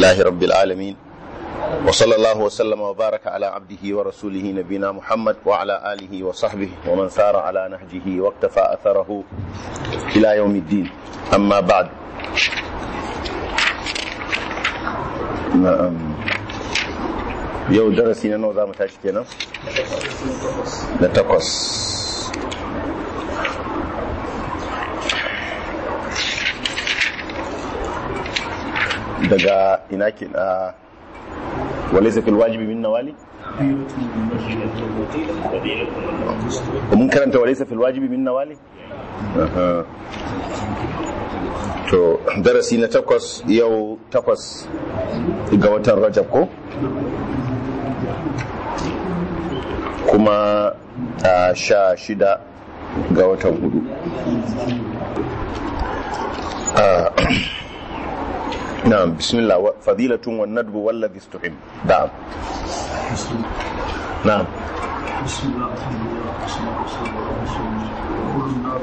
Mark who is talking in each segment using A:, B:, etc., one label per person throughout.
A: لله رب العالمين وصلى الله وسلم وبارك على عبده ورسوله نبينا محمد وعلى آله وصحبه ومن سار على نهجه واقتفى أثره إلى يوم الدين أما بعد yau darasi na nawa za mu tashi kenan na takwas daga ina ke na walaisa fil wajibi min nawali mun karanta walaisa fil wajibi min nawali to darasi na takwas yau takwas ga watan rajab ko kuma a sha shida ga watan hudu نعم بسم الله فضيلة والندب والذي استحب نعم نعم
B: بسم الله الحمد لله والصلاة والسلام على رسول الله يقول النار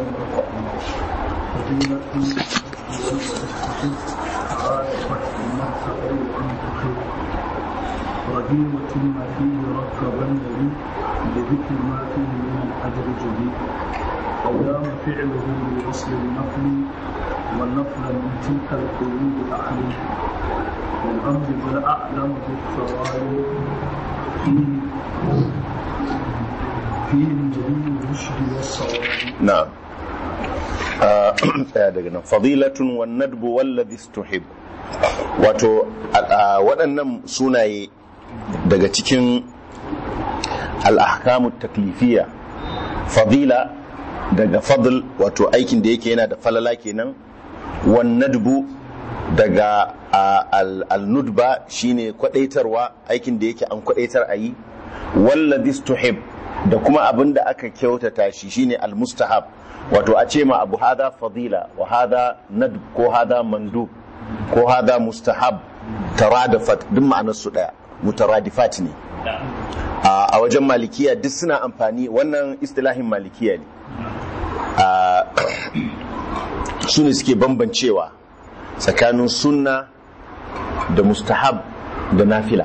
B: رهيمة ما فيه ركبن لي لذكر ما فيه من الأجر جديد أو دام فعله بوصل النقل والنقل من تلك القيود أحلي والأمر بل أعلم بالثواب فيه فيه من جميع الرشد والصواب
A: نعم tsaya daga nan fadilatun wan nadbu wallazi istuhib wato waɗannan sunaye daga cikin al-ahkamu taklifiyya fadila daga fadl wato aikin da yake yana da falala kenan wan nadbu daga al-nudba shine kwadaitarwa aikin da yake an kwadaitar a yi wallazi istuhib da kuma abin da aka kyautata shi shine al-mustahab wato a ce ma abu hada fadila wa hada nadb ko hada mandub ko hada mustahab taradafat duk ma'anar su daya mutaradifat ne a wajen malikiya duk suna amfani wannan istilahin malikiya ne su ne suke bambancewa tsakanin sunna da mustahab da nafila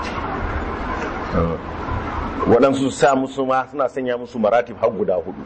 A: waɗansu sa musu ma suna sanya musu maratib har guda hudu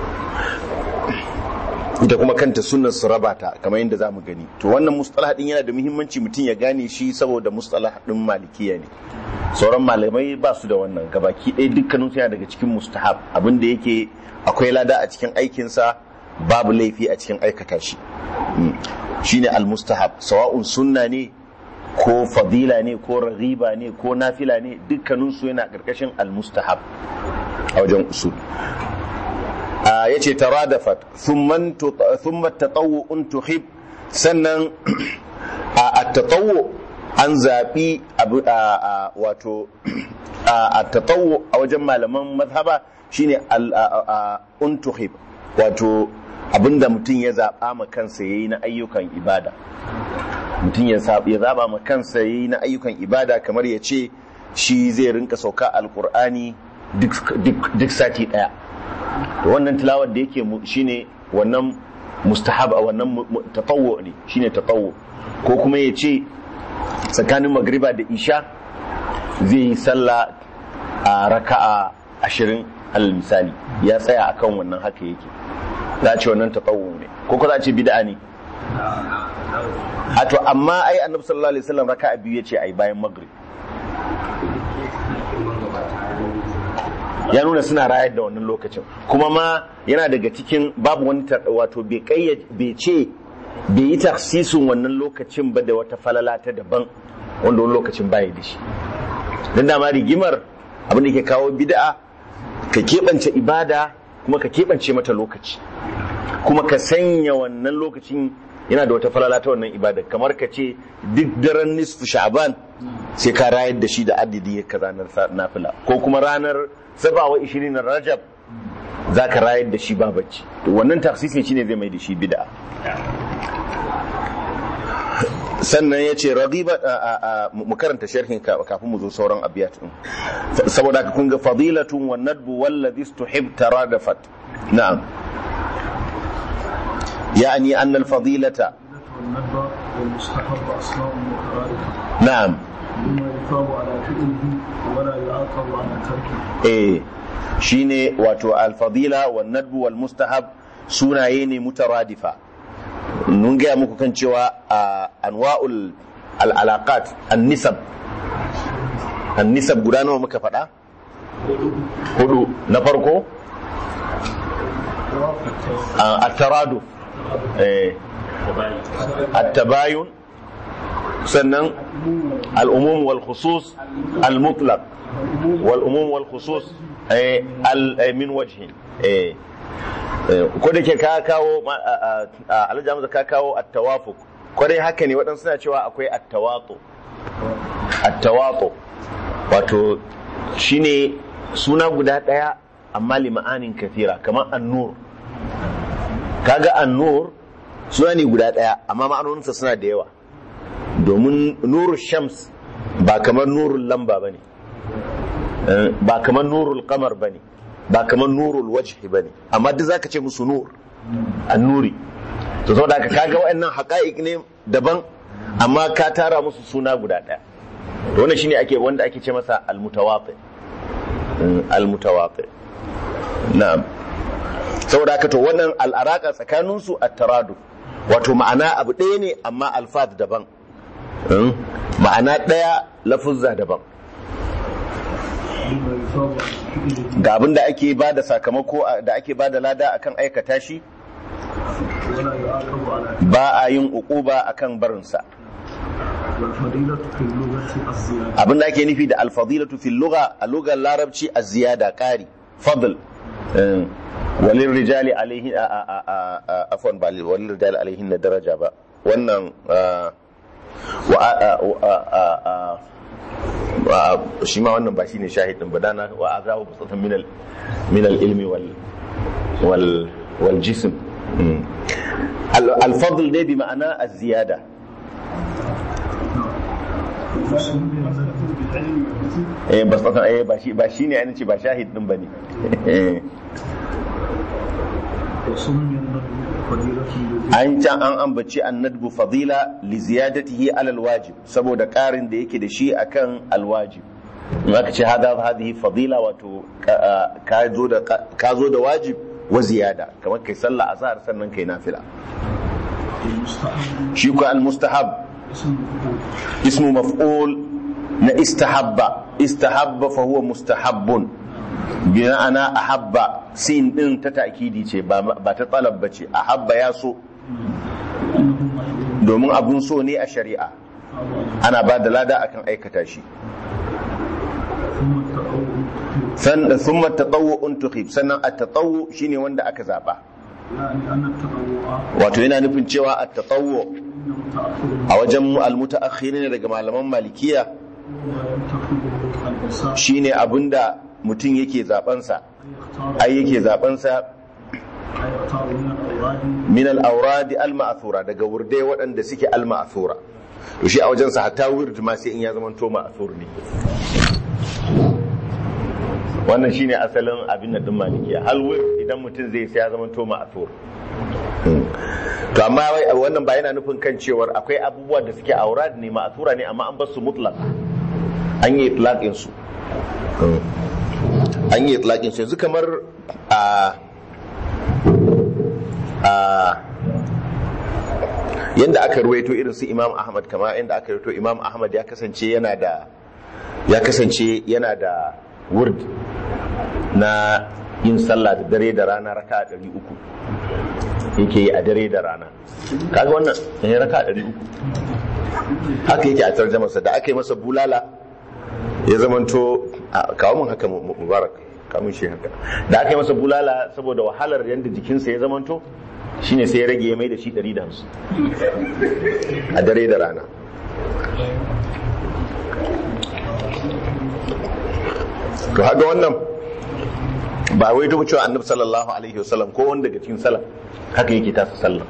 A: ita kuma kanta sunan su raba ta kamar yadda zamu gani to wannan mustalah din yana da muhimmanci mutum ya gane shi saboda mustalah din malikiya ne sauran malamai ba su da wannan gabaki ɗaya dukkanin yana daga cikin mustahab abin da yake akwai lada a cikin aikinsa babu laifi a cikin aikata shi shine al-mustahab sawa'un sunna ne ko fadila ne ko raghiba ne ko nafila ne dukkaninsu yana ƙarƙashin al-mustahab a wajen usul ya ce taradafat thumma tatawu'un tuhib sannan a tatawu an zaɓi wato a tatawu a wajen malaman mazhaba shine un tuhib wato abinda mutum ya zaɓa ma kansa yayi na ayyukan ibada mutum ya zaba ma kansa yayi na ayyukan ibada kamar ya ce shi zai rinka sauka alkur'ani duk sati daya to wannan tilawar da yake shine wannan mustahab a wannan tatawwu ne shine tatawwu ko kuma ya ce tsakanin magriba da isha zai yi sallah a raka'a ashirin alal misali ya tsaya akan wannan haka yake za a ce wannan tatawwu ne ko ko za a ce bid'a ne a to amma ai annabi sallallahu alaihi wasallam raka'a biyu yace ai bayan maghrib ya nuna suna rayar da wannan lokacin kuma ma yana daga cikin babu wani wato bai kayyade bai ce bai yi taksisin wannan lokacin ba da wata falala ta daban wanda wani lokacin baya da shi dan dama rigimar abin da ke kawo bid'a ka keɓance ibada kuma ka keɓance mata lokaci kuma ka sanya wannan lokacin yana da wata falala ta wannan ibada kamar ka ce duk daren nisfu sha'ban sai ka rayar da shi da adadi ka ranar nafila ko kuma ranar sabawa ishirin na rajab za ka rayar da shi ba bacci to wannan taksisin shine zai mai da shi bid'a sannan ya ce ragiba mu karanta sharhin kafin mu zo sauran abiyat din saboda ka kun ga fadilatun wa nadbu wallazi tuhib taradafat na'am يعني أن الفضيلة
B: والندبة والمستحب أصناف مترادفة
A: na'am
B: بما يثاب على فعله ولا يعاقب على تركه
A: eh shine wato alfadila wal nadbu wal mustahab sunaye ne mutaradifa mun gaya muku kan cewa a anwa'ul al'alaqat an-nisab an-nisab guda nawa muka faɗa hudu na farko a- at-taraduf eh at-tabayun sannan al-umum wal khusus al-mutlaq wal umum wal khusus eh, al eh, min wajhin eh Eh, ko da ke ka kawo ma- a- a- a- alhaji Hamza ka kawo at-tawafuq ko dai haka ne waɗansu suna cewa akwai at-tawatu at-tawatu wato shine suna guda ɗaya amma li ma'anin kathira kamar an-nur kaga an-nur suna ne guda ɗaya amma ma'anoninsa suna da yawa domin nuru shams ba kamar nurul lamba bane Eh, ba kamar nurul qamar bane ba kamar nurul wajhi bane amma duk zaka ce musu nur annuri to saboda haka kaga waɗannan haqa'iq ne daban amma ka tara musu suna guda ɗaya to wannan shine ake wanda ake ce masa almutawati almutawati na'am saboda haka to wannan al'araka tsakanin su at-taradu wato ma'ana abu ɗaya ne amma alfaz daban Mm. ma'ana ɗaya lafuzza daban
B: بما يثاب على فعله
A: ga abin da ake ba da sakamako da ake ba da lada akan aikata shi
B: ولا يعاقب على
A: ba a yin uquba akan barinsa
B: والفضيلة في اللغة الزيادة
A: abin da ake nufi da alfadilatu fil lugha a lugar larabci a ziyada ƙari fadl Eh, walil rijali alaihi a a a a- a afwan ba lil- walil rijali alaihi na daraja ba wannan ah, wa a- a- wa a- a- a- wa- shi ma wannan ba shine shahidin ba dana wa azahu basatan min al min al ilmi wal wal wal jism Mm. al al fadl ne bi ma'ana az ziyada eh ba tsaka eh ba shi ba shine an ce ba shahid din bane Eh,
B: وسمي النبي فضيلة لذي
A: an can an ambaci annadbu fadila li ziyadatihi ala alwajib saboda karin da yake da shi akan alwajib in aka ce hada hadhihi fadila wato ka- ah, ka zo da ka zo da wajib wa ziyada kamar kai sallah azhar sannan kai nafila
B: المستحب
A: shi ko almustahab
B: اسم مفعول
A: ismu maf'ul na istahabba istahabba fa huwa mustahabbun bi ma'ana ahabba sin din ta ta'kidi ce ba ba ta talab bace ahabba ya so
B: أنه محبوب
A: domin abun so ne a shari'a ana ba da lada akan aikata shi
B: ثم التطوع
A: sannan thumma tatawwu'un tukhib sannan at-tatawwu shine wanda aka zaba
B: يعني أن التطوع
A: wato yana nufin cewa at-tatawwu
B: إنه تأخر
A: a wajen mu al-mutaakhirin daga malaman malikiya
B: ما ينتخبه الإنسان
A: shine abinda mutum yake zaben sa
B: أن يختار
A: ai yake zaben sa
B: أن يختار من الأوراد
A: min al-awrad al-ma'thura daga wurdai waɗanda suke al-ma'thura to shi a wajen sa hatta wird ma sai in ya zama to ma'thur ne wannan shine asalin abin da din malikiya hal wird idan mutum zai sai ya zama to ma'thur to amma wai wannan ba yana nufin kan cewar akwai abubuwa da suke aurad ne ma'thura ne amma an bar su mutlaq an yi itlaqin su an yi itlaqin su yanzu kamar a a yanda aka ruwaito irin su Imam Ahmad kama yanda aka ruwaito Imam Ahmad ya kasance yana da ya kasance yana da wurd na yin sallah da dare da rana raka 300 yake yi a dare da rana kaga wannan ne raka 300 haka yake a tarjamarsa da aka yi masa bulala ya zamanto a kawo mun haka mu- mu- mubarak kamun shi haka da aka yi masa bulala saboda wahalar yadda jikinsa ya zamanto shine sai ya rage ya mai da shi 150 a dare da rana to haka wannan ba wai ta cewa annabi sallallahu alaihi wasallam ko wanda daga cikin salaf haka yake tasa sallah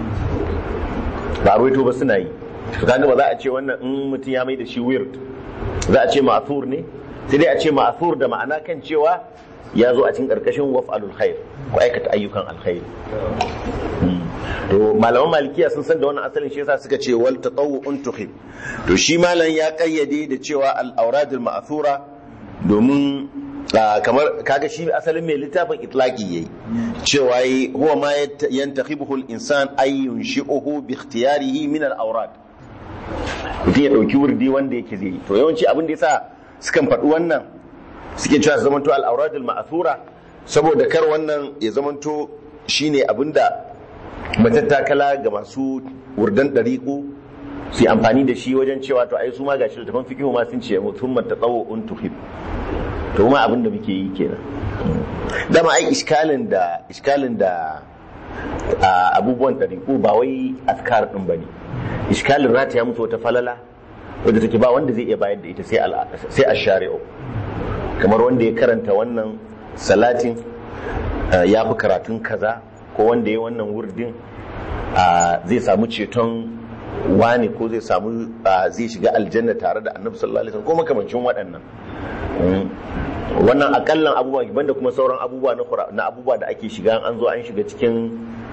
A: ba wai to ba suna yi to kaga ba za a ce wannan in mutum ya mai da shi weird za a ce ma'thur ne sai dai a ce ma'thur da ma'ana kan cewa ya zo a cikin karkashin waf'alul khair ko aikata ayyukan alkhairi to malaman malikiya sun san da wannan asalin shi yasa suka ce wal tatawwu'un tuhib to shi malam ya kayyade da cewa al auradul ma'thura domin kamar kaga shi asalin mai littafin itlaqi yayi cewa yi huwa ma yantakhibuhu al insan ay yunshi'uhu bi ikhtiyarihi min al awrad mutum ya dauki wurdi wanda yake zai to yawanci abin da yasa sukan faɗi wannan suke cewa su zamanto al auradul ma'thura saboda kar wannan ya zamanto shine abinda matattakala ga masu wurdan ɗariƙo su yi amfani da shi wajen cewa to ai su ma gashi da tafan fikihu ma sun ce mutum mata tsawo un tuhib to ma abin da muke yi kenan dama ai iskalin da iskalin da abubuwan ɗariƙo ba wai askar ɗin ba ne iskalin rata ya mutu wata falala wadda take ba wanda zai iya bayar da ita sai a shari'o kamar wanda ya karanta wannan salatin ya fi karatun kaza ko wanda ya wannan wurdin zai samu ceton wani ko zai samu zai shiga aljanna tare da annabi sallallahu alaihi wasallam ko makamancin waɗannan wannan akallan abubuwa banda kuma sauran abubuwa na abubuwa da ake shiga an zo an shiga cikin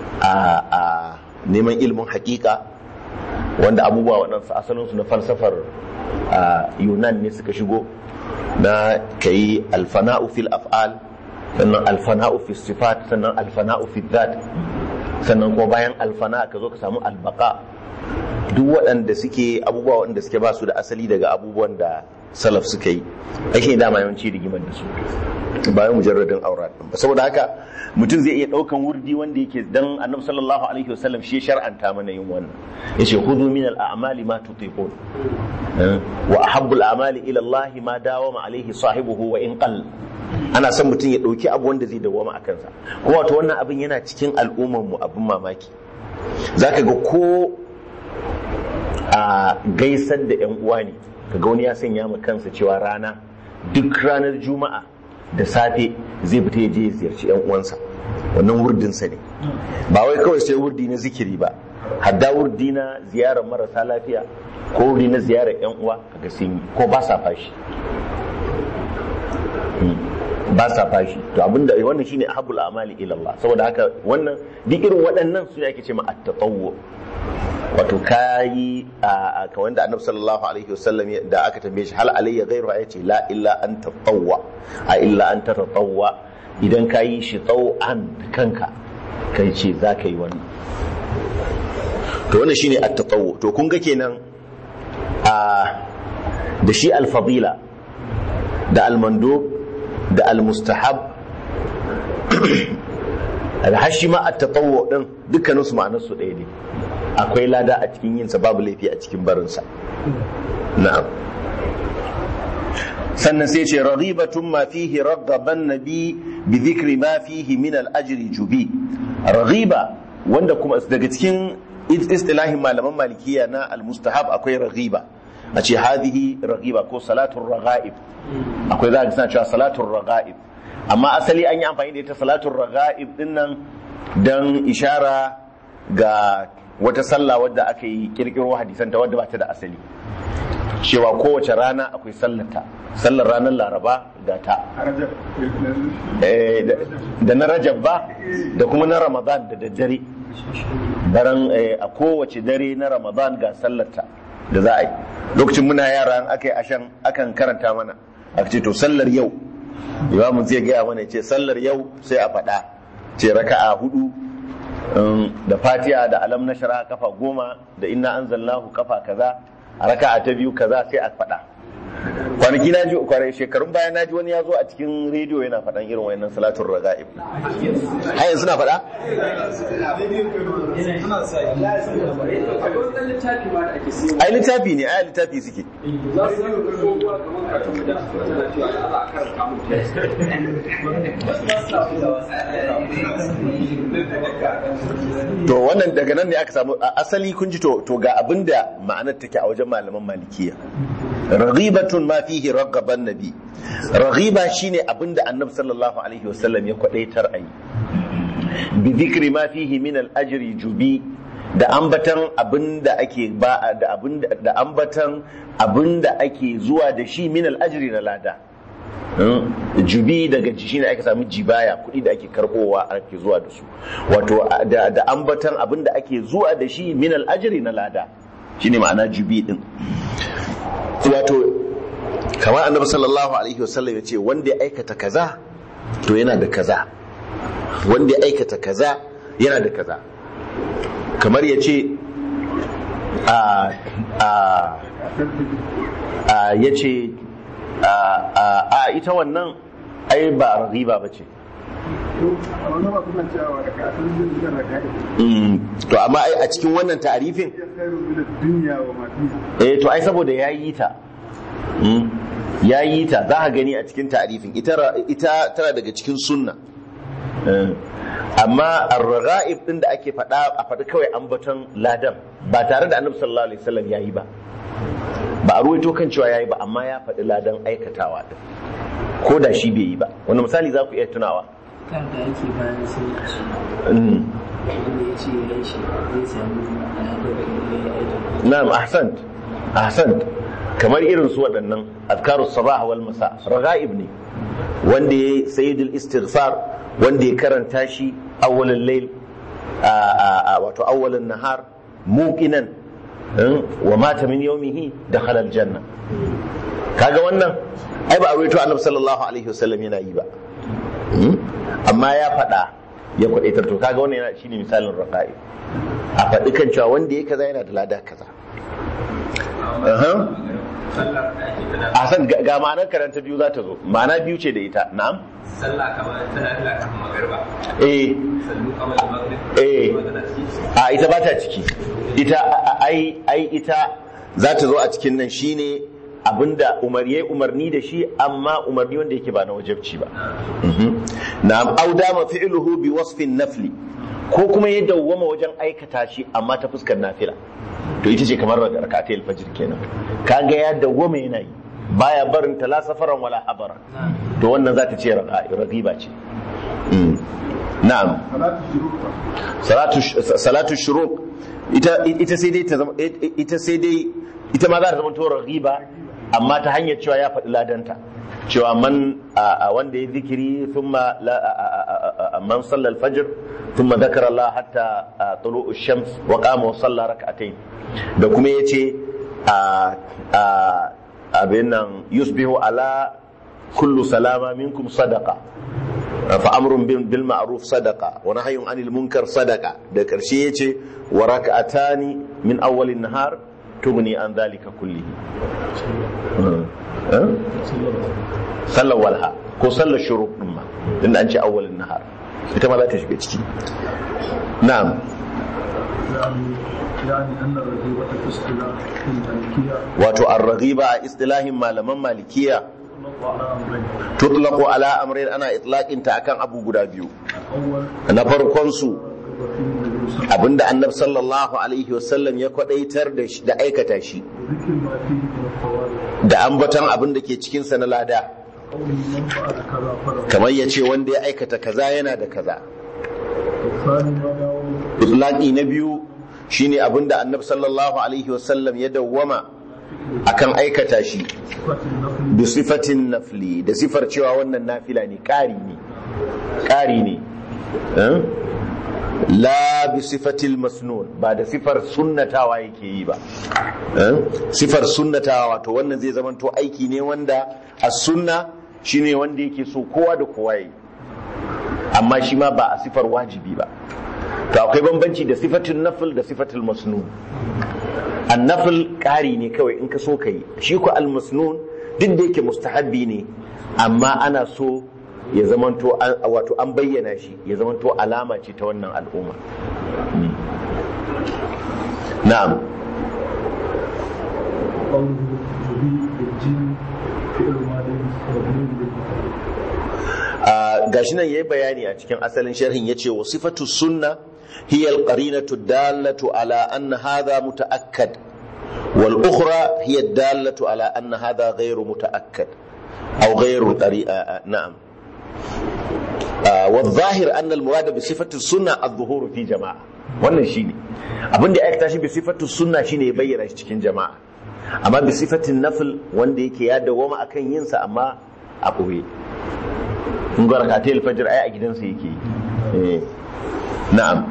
A: neman ilimin hakika wanda abubuwa waɗansu asalinsu na falsafar yunan ne suka shigo na kayi alfana'u fil af'al sannan alfana'u fi sifat sannan alfana'u fi dhat sannan kuma bayan alfana ka zo ka samu albaka duk waɗanda suke abubuwa waɗanda suke ba su da asali daga abubuwan da salaf suka yi ake dama yawanci rigimar da su bayan mujarradin aurat ba saboda haka mutum zai iya ɗaukan wurdi wanda yake dan annabi sallallahu alaihi wasallam shi shar'anta mana yin wannan yace khudhu min al-a'mali ma tutiqun wa ahabbu al-a'mali ila Allah ma dawama alaihi sahibuhu wa in qall ana son mutum ya ɗauki abu wanda zai dawama a kansa kuma wato wannan abin yana cikin al'ummar mu abin mamaki zaka ga ko a gaisar da yan uwa ne kaga wani ya sanya ma kansa cewa rana duk ranar juma'a da safe zai fita ya je ya ziyarci yan uwansa wannan wurdinsa ne ba wai kawai sai wurdi na zikiri ba hadda wurdi na ziyarar marasa lafiya ko wurdi na ziyarar yan uwa kaga sun yi ko ba sa fashi ba sa fashi to abinda wannan shine ahabul amali ila Allah saboda haka wannan duk irin waɗannan su ake ce ma at-tatawwu wato kayi a ka wanda annabi sallallahu alaihi wasallam da aka tambaye shi hal alayya ghayru ya ce la illa an tatawwa a illa an tatawwa idan kayi shi tsawan kanka kai ce za ka yi wannan to wannan shine at-tatawwu to kun ga kenan a da shi al-fadila da al-mandub da al-mustahab alhashi ma at-tatawwu din dukkanin su ma'anar su ɗaya ne akwai lada a cikin yinsa babu laifi a cikin barinsa na'am sannan sai ce raghibatun ma fihi raghaban nabi bi dhikri ma fihi min al-ajri jubi raghiba wanda kuma daga cikin istilahin malaman malikiya na al-mustahab akwai raghiba a ce hadhihi raghiba ko salatul raghaib akwai za ka cewa salatul raghaib amma asali an yi amfani da ita salatul raghaib din nan dan ishara ga wata sallah wadda aka yi kirkiro hadisanta wadda ba ta da asali cewa kowace rana akwai sallata sallar ranar laraba ga ta da na rajab ba da kuma na ramadan da daddare daren a kowace dare na ramadan ga sallata da za a yi lokacin muna yara aka yi ashan akan karanta mana a ce to sallar yau imamun zai gaya mana ce sallar yau sai a faɗa ce raka'a hudu da fatiha da alam na shara kafa goma da inna anzalnahu kafa kaza a raka'a ta biyu kaza sai a faɗa kwanaki na ji kwarai shekarun baya na ji wani ya zo a cikin rediyo yana faɗan irin wayannan salatun raga'ib har yanzu na faɗa ai littafi ne ai littafi suke to wannan daga nan ne aka samu asali kun ji to ga abinda ma'anar take a wajen malaman malikiya raghibatun ma fihi ragaban nabi raghiba shine abinda annabi sallallahu alaihi wasallam ya kwadaitar ayi bi dhikri ma fihi min al ajri jubi da ambatan abinda ake ba da abinda da ambatan abinda ake zuwa da shi min al ajri na lada jubi daga shi ne aka samu jibaya kuɗi da ake karbowa ake zuwa da su wato da ambatan abin da ake zuwa da shi min al'ajiri na lada shine ma'ana jubi din wato kamar annabi sallallahu alaihi wasallam ya ce wanda ya aikata kaza to yana da kaza wanda ya aikata kaza yana da kaza kamar ya ce ya ce a ita wannan ai ba riba ba ce to amma ai a cikin wannan ta'arifin eh to ai saboda ya yi ta ya yi ta za a gani a cikin ta'arifin ita tana daga cikin sunna amma ar-raga'ib din da ake faɗa a faɗi kawai ambaton ladan ba tare da annabi sallallahu alaihi wasallam yayi ba ba a ruwaito kan cewa yayi ba amma ya faɗi ladan aikatawa din ko da shi bai yi ba wani misali za ku iya tunawa
C: kan da yake bayan sai ya ci wanda ya ce ya yi shi zai samu ladan da ya yi
A: na'am ahsant ahsant kamar irin su waɗannan azkarus sabah wal masa raga'ib ne wanda ya sayyidul istighfar wanda ya karanta shi awwalin layl wato awwalin nahar muqinan wa mata min yawmihi dakhala aljanna kaga wannan ai ba a rawaito annabi sallallahu alaihi wasallam yana yi ba amma ya faɗa ya kwadaitar to kaga wannan yana shine misalin raqa'i a faɗi kan cewa wanda ya kaza yana da lada kaza a san ga ma'anar karanta biyu za ta zo ma'ana biyu ce da ita na'am
D: sallah kamar tana ila kafin magarba
A: eh
D: sallu kamar da maghrib
A: eh
D: tana ciki
A: a ita ba ta ciki ita ai ai ita za ta zo a cikin nan shine abinda umar yayi umarni da shi amma umarni wanda yake ba na wajibci ba Mhm. na'am au dama fi'luhu bi wasfin nafli ko kuma ya dawwama wajen aikata shi amma ta fuskar nafila to ita ce kamar rakatai alfajir kenan kaga ya dawwama yana yi baya barin ta la safaran wala habara to wannan za ta ce ragiba ce Mm. na'am salatu salatu shuruq ita ita sai dai ta zama ita sai dai ita ma za ta zama to raghiba amma ta hanyar cewa ya faɗi ladanta cewa man a a wanda ya zikiri thumma la a- a- a- a- man salla al-fajr thumma dhakara Allah hatta a, tulu'u shams wa qama wa salla rak'atayn da kuma yace a a abin nan yusbihu ala kullu salama minkum sadaqa فأمر بالمعروف صدقة ونهي عن المنكر صدقة ده كرشي يجي وركعتان من أول النهار تغني عن ذلك كله أه؟ صلى والها كو صلى الشروق نما لأن أنت أول النهار ita ma za ta shiga ciki na'am
B: يعني يعني أن الرغيبة في اصطلاح المالكية
A: wato ar-raghiba a istilahin malaman malikiya
B: تطلق على أمرين
A: tutlaqu ala amrayn ana itlaqin ta akan abu guda biyu
B: الأول
A: na farkon su
B: وفيه النبي صلى الله
A: abinda annabi sallallahu alaihi wasallam ya kwadaitar da shi da aikata shi
B: وذكر ما فيه من الفوائد
A: da ambaton abin da ke cikin sa na lada
B: قول من فعل كذا فله
A: kamar ya ce wanda ya aikata kaza yana da kaza
B: والثاني ما داوم
A: itlaqi na biyu shine abinda annabi sallallahu alaihi wasallam ya dawwama akan aikata shi
B: صفة النفل
A: bi sifatin nafli da sifar cewa wannan nafila ne ƙari ne ƙari ne Eh? la bi sifatil masnun ba da sifar sunnatawa yake yi ba Eh? sifar sunnatawa wato wannan zai zamanto aiki ne wanda a sunna shine wanda yake so kowa da kowa yi amma shi ma ba a sifar wajibi ba to akwai bambanci da sifatin nafil da sifatil masnun annafil ƙari ne kawai in ka so ka yi shi ko almasnun duk da yake mustahabbi ne amma ana so ya zamanto an- wato an bayyana shi ya zamanto alama ce ta wannan al'umma Mm. na'am
B: قوله جبي بالجيم فعل ماضي مبني بالفتح
A: Ah, gashi nan yayi bayani a cikin asalin sharhin yace wa sifatu sunna hiya al-qarinatu dallatu ala anna hadha mutaakkad wal ukhra hiya dallatu ala anna hadha ghayru mutaakkad aw ghayru tariqa na'am Ah, والظاهر أن المراد بصفة السنة الظهور في جماعة wannan shine abin da ya aikata shi bi sifatu sunna shine ya bayyana shi cikin jama'a amma bi sifatin nafil wanda yake ya dawoma akan yin sa amma a ɓoye in ga rakatai alfajir ai a gidansa yake yi Eh, na'am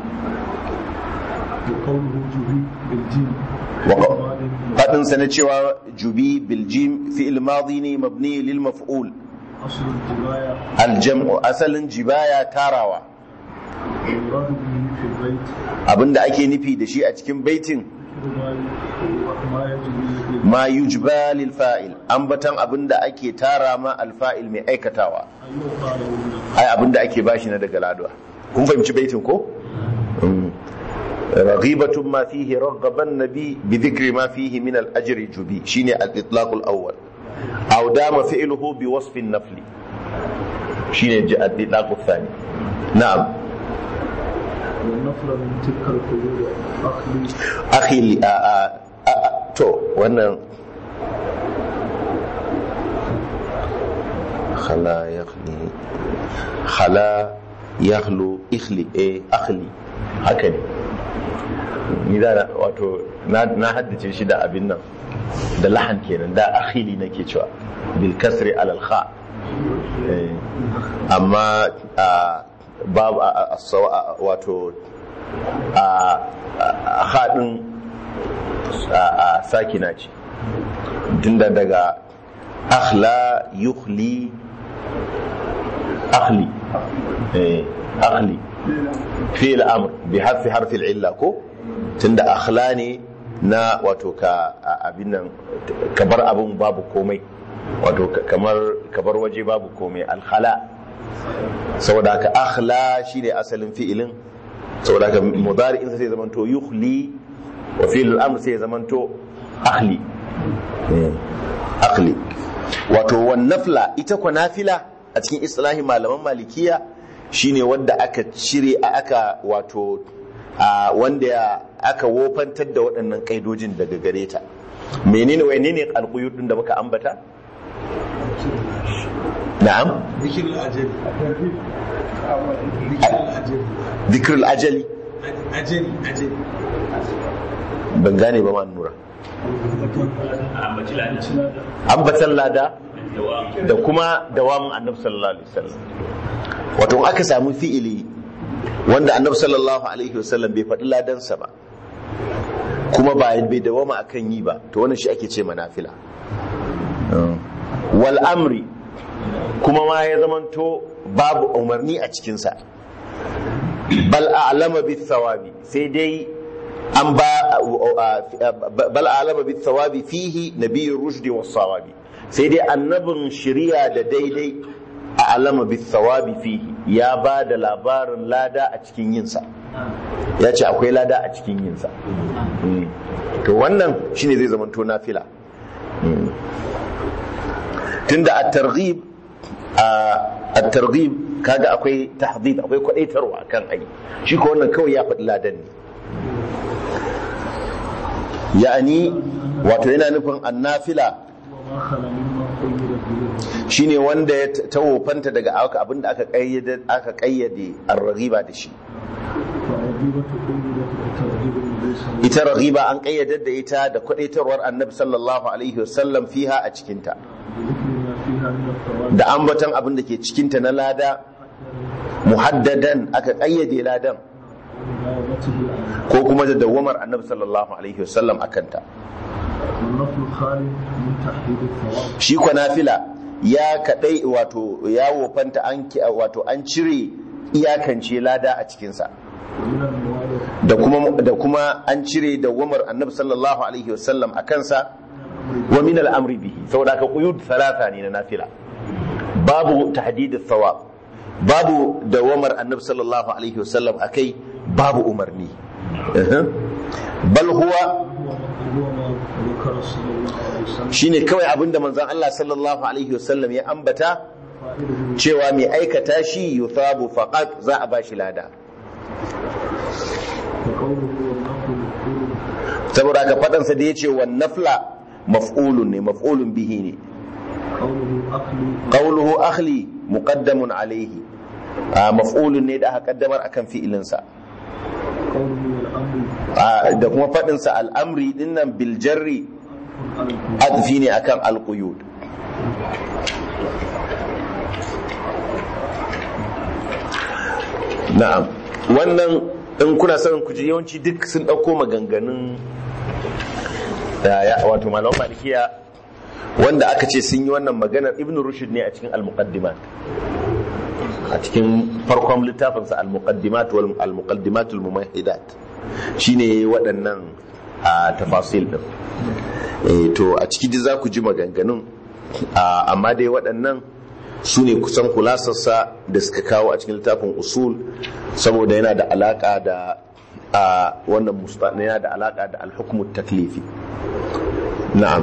B: وقوله جبي بالجيم
A: وق-
B: وقال
A: faɗinsa na cewa jubi biljim fi'il madi ne mabni lil maf'ul
B: أصل الجباية
A: aljam'u asalin jibaya tarawa
B: والمراد به في البيت
A: abinda ake nufi da shi a cikin baitin
B: ما ما يجري
A: ma yujba lil fa'il ambatan abinda ake tara ma alfa'il mai aikatawa
B: أن يقال له
A: ai abinda ake bashi na daga laduwa kun fahimci baitin ko Mm. raghibatun ma fihi raghaban nabi bi dhikri ma fihi min al ajri jubi shine al itlaq al awwal aw dama fi'luhu bi wasf an nafli shine ji al itlaq al thani na'am
B: والنفر من تلك القيود أخلي
A: akhi a a- a- a- to wannan khala yakhli khala yakhlu ikhli eh akhli haka ne ni da na- wato na na haddace shi da abin nan da lahan kenan da akhili nake cewa bil kasri ala al kha Eh, amma a babu a- a- a- sawa- a- wato a a haɗin a sakina ce tunda daga akhla yukhli akhli eh akhli fi'il amr bi harfi harfi illa ko tunda akhla ne na wato ka a- abin nan ka bar abin babu komai wato ka- kamar ka bar waje babu komai alkhala saboda ka akhla shine asalin fi'ilin saboda haka mudari'in sai ya zamanto yukhli wa fi'l al-amr sai ya zamanto akhli Eh, akhli wato wan nafla ita ko nafila a cikin islahi malaman malikiya shine wanda aka cire a aka wato a wanda aka wofantar da waɗannan kaidojin daga gare ta menene menene alquyud din da muka ambata na'am
E: ذكر الأجل ذكر الأجل
A: ذكر الأجل
E: أجل أجل
A: ban gane ba ma nura
D: ambaci lada
A: ambatan lada da kuma dawamin annabi sallallahu alaihi wasallam wato in aka samu fi'ili wanda annabi sallallahu alaihi wasallam bai faɗi ladansa ba kuma ba bai dawama akan yi ba to wannan shi ake ce manafila wal amri kuma ma ya zamanto babu umarni a cikinsa bal a'lama bis thawabi sai dai an ba bal a'lama bis thawabi fihi nabiyyur rushdi was sawabi sai dai annabin shari'a da daidai a'lama bis thawabi fihi ya ba da labarin lada a cikin yinsa ya ce akwai lada a cikin yinsa Mm. to wannan shine zai zamanto nafila Mm. tunda at-targhib at-targhib kaga akwai tahdhib akwai kwadaitarwa kan ai shi ko wannan kawai ya faɗi ladan ne ya'ani wato yana nufin annafila
B: وما خلا مما قيد به
A: shine wanda ya ta wofanta daga aka abinda aka kayyade aka kayyade ar-raghiba da shi
B: فالرغيبة قيدت بترغيب النبي صلى الله
A: ita raghiba an kayyade da ita da kwadaitarwar annabi sallallahu alaihi wasallam fiha a cikinta
B: بذكر ما فيها من الثواب
A: da ambaton abin da ke cikinta na lada muhaddadan aka kayyade ladan
B: ومداومته عليه
A: ko kuma da dawamar annabi sallallahu alaihi wasallam akanta
B: والنفل خالي من تحديد الثواب
A: shi kwa nafila ya kadai wato ya wofanta an ki- wato an cire iyakance lada a cikinsa
B: ومن الموارث
A: da kuma da kuma an cire dawamar annabi sallallahu alaihi wasallam a kansa wa min al-amri bihi saboda ka quyud thalatha ne na nafila babu tahdid thawab babu dawamar annabi sallallahu alaihi wasallam akai babu umarni Uhum. bal huwa
B: هو ما ذكر صلى الله عليه وسلم
A: shine kawai abinda manzon Allah sallallahu alaihi wasallam ya ambata
B: فائده
A: cewa mai aikata shi yuthabu faqat za a bashi lada
B: وقوله والنفل مفعول
A: saboda ka fadansa da yace wan nafla maf'ulun ne maf'ulun bihi ne
B: قوله أكل
A: qawluhu akhli muqaddamun alayhi Ah, maf'ulun ne da aka kaddamar akan fi'ilinsa
B: قوله والأمر
A: Ah, da kuma faɗinsa al'amri dinnan biljarri
B: على الكل
A: adfi ne akan alƙuyud na'am wannan in kuna son ku ji yawanci duk sun ɗauko maganganun da ya wato malaman malikiya wanda aka ce sun yi wannan maganar ibn rushd ne a cikin al-muqaddimat a cikin farkon littafinsa al-muqaddimat wal al-muqaddimat al-mumahidat shine waɗannan a tafasil din eh to a ciki dai za ku ji maganganun Ah, amma dai waɗannan su ne kusan kulasarsa da suka kawo a cikin littafin usul saboda yana da alaka da a wannan musta yana da alaka da alhukumu taklifi na'am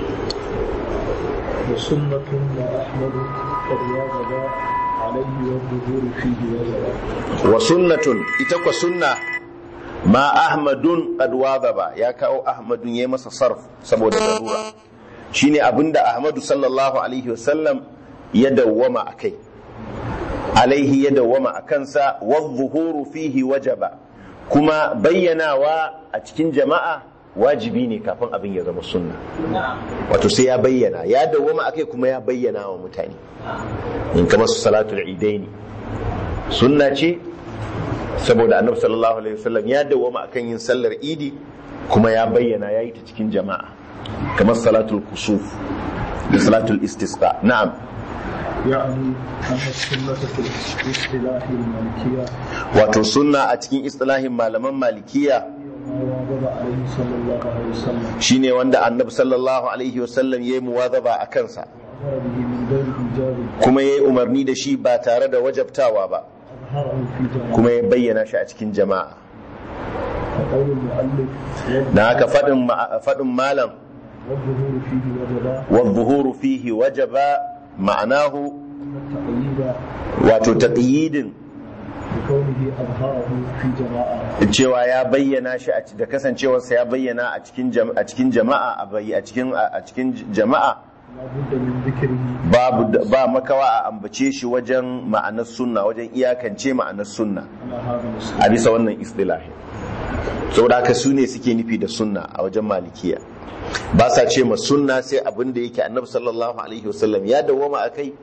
B: وسنة وأحمد قد واجب عليه والظهور فيه وجب
A: wa sunnatun ita kwa sunna ma ahmadun qad wadaba ya kawo ahmadun yayi masa sarf saboda darura shine abinda ahmadu sallallahu alaihi wasallam ya dawwama akai alaihi ya dawwama akansa wa zuhuru fihi wajaba kuma bayyanawa a cikin jama'a wajibi ne kafin abin ya zama sunna wato sai ya bayyana ya dawwama akai kuma ya bayyana wa mutane in kamar su salatul idaini sunna ce saboda annabi sallallahu alaihi wasallam ya dawwama akan yin sallar idi kuma ya bayyana ya yi ta cikin jama'a kamar salatul kusuf da salatul istisqa na'am
B: يعني أن السنة في الاصطلاح المالكية
A: wato sunna a cikin istilahin malaman malikiya
B: ما واظب عليه صلى الله عليه وسلم
A: shine wanda annabi sallallahu alaihi wasallam yayi muwazaba a kansa
B: وأمر به من غير إيجاب
A: kuma yayi umarni da shi ba tare da wajabtawa ba
B: أظهره في جماعة
A: kuma ya bayyana shi a cikin jama'a
B: وقول المؤلف
A: dan haka fadin ma- fadin malam
B: والظهور فيه وجبا
A: والظهور فيه وجب معناه
B: التقييد
A: wato taqyidin
B: بكونه أظهره في جماعة
A: cewa ya bayyana shi a ci- da kasancewarsa ya bayyana a cikin jam- a cikin jama'a a bayy- a cikin a cikin jama'a
B: لا بد من ذكره
A: babu da- ba makawa a ambace shi wajen ma'anar sunna wajen iyakance ma'anar sunna
B: على هذا المسلم
A: a bisa wannan istilahi saboda haka su ne suke nufi da sunna a wajen malikiya ba sa ce ma sunna sai abin da yake annabi sallallahu alaihi wasallam ya dawwama a kai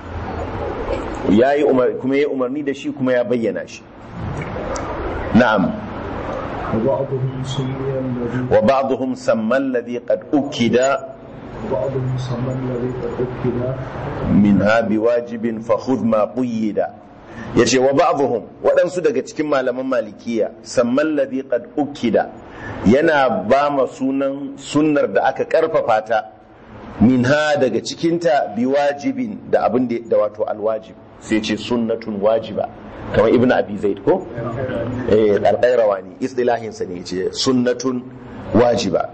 A: ya yi umar kuma ya yi umarni da shi kuma ya bayyana shi na'am
B: وبعضهم سمي الذي
A: wa ba'dhum samma alladhi qad ukida
B: وبعضهم سمى الذي قد أكد
A: minha biwajibin fa khudh ma quyida yace wa ba'dhum waɗansu daga cikin malaman malikiya samma alladhi qad ukida yana ba ma sunan sunnar da aka karfafa ta minha daga cikinta biwajibin da abin da da wato alwajib sai ce sunnatun wajiba kamar ibnu abi zaid ko eh al-qayrawani istilahin sa ne yace sunnatun wajiba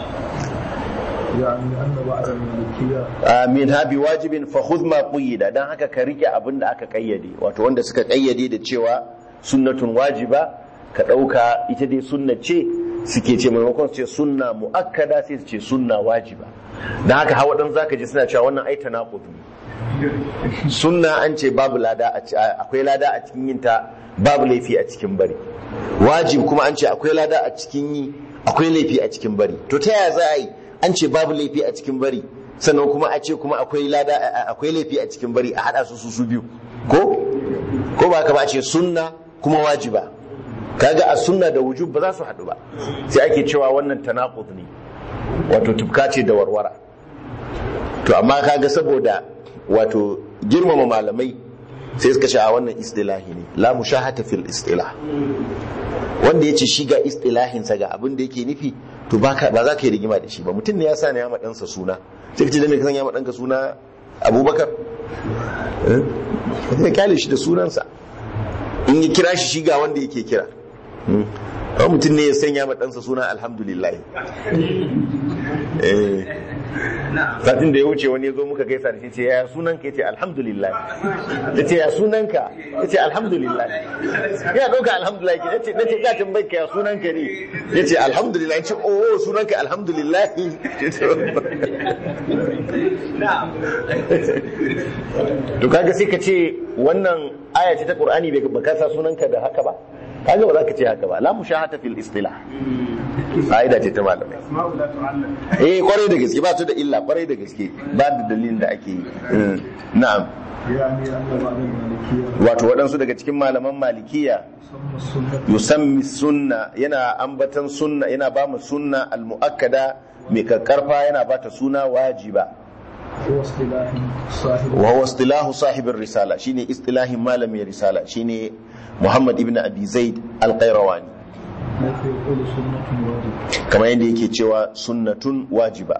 B: يعني أن بعض المالكية
A: min habi wajibin fa khudh ma quyida dan haka ka rike abin da aka kayyade wato wanda suka kayyade da cewa sunnatun wajiba ka dauka ita dai sunna ce suke ce maimakon su ce sunna muakkada sai su ce sunna wajiba dan haka hawa dan zaka ji suna cewa wannan ai tanaqud ne sunna an ce babu lada a ci- akwai lada a cikin yin ta babu laifi a cikin bari wajib kuma an ce akwai lada a cikin yi akwai laifi a cikin bari to ta yaya za a yi an ce babu laifi a cikin bari sannan kuma a ce kuma akwai lada a- akwai laifi a cikin bari a hada su su su biyu ko ko ba ka ba a ce sunna kuma wajiba kaga a sunna da wujub ba za su haɗu ba sai ake cewa wannan tanaqud ne wato tufka ce da warwara to amma kaga saboda wato girmama malamai sai suka ce a wannan istilahi ne la mushahata fil istilah wanda ya ce shi ga istilahinsa ga abin da yake nufi to ba ka- ba za ka yi rigima da shi ba mutum ne ya sa ne ya ɗansa suna sai ka ce da me ka san ya ɗanka suna abubakar eh ka kyale shi da sunansa in ya kira shi shi ga wanda yake kira Hmm. Kawai mutum ne ya sanya ma ɗansa suna alhamdulillah eh satin da ya wuce wani ya zo muka gaisa da shi ce ya sunanka ya ce alhamdulillah ya ce ya sunanka ya ce alhamdulillah ya ɗauka alhamdulillah ke ce nace za tambayi ka ya sunanka ne ya ce alhamdulillah ya ce oh sunanka alhamdulillah to kaga sai ka ce wannan aya ce ta qur'ani bai baka sa sunanka da haka ba kaga ba za ka ce haka ba la mushahata fil istilah fa'ida ce ta malamai eh kwarai da gaske ba ta da illa kwarai da gaske ba da dalilin da ake yi Mm, na'am
B: يعني أن بعض المالكية
A: wato waɗansu daga cikin malaman malikiya
B: يسمى السنة
A: yusammi sunna yana ambatan sunna yana ba mu sunna al-mu'akkada mai kakkarfa yana ba ta suna wajiba
B: هو اصطلاح صاحب
A: wa huwa istilahu sahibin risala shine istilahin malamin risala shine Muhammad ibn Abi Zaid al-Qayrawani
B: حيث يقول سنة واجب
A: kamar yadda yake cewa sunnatun wajiba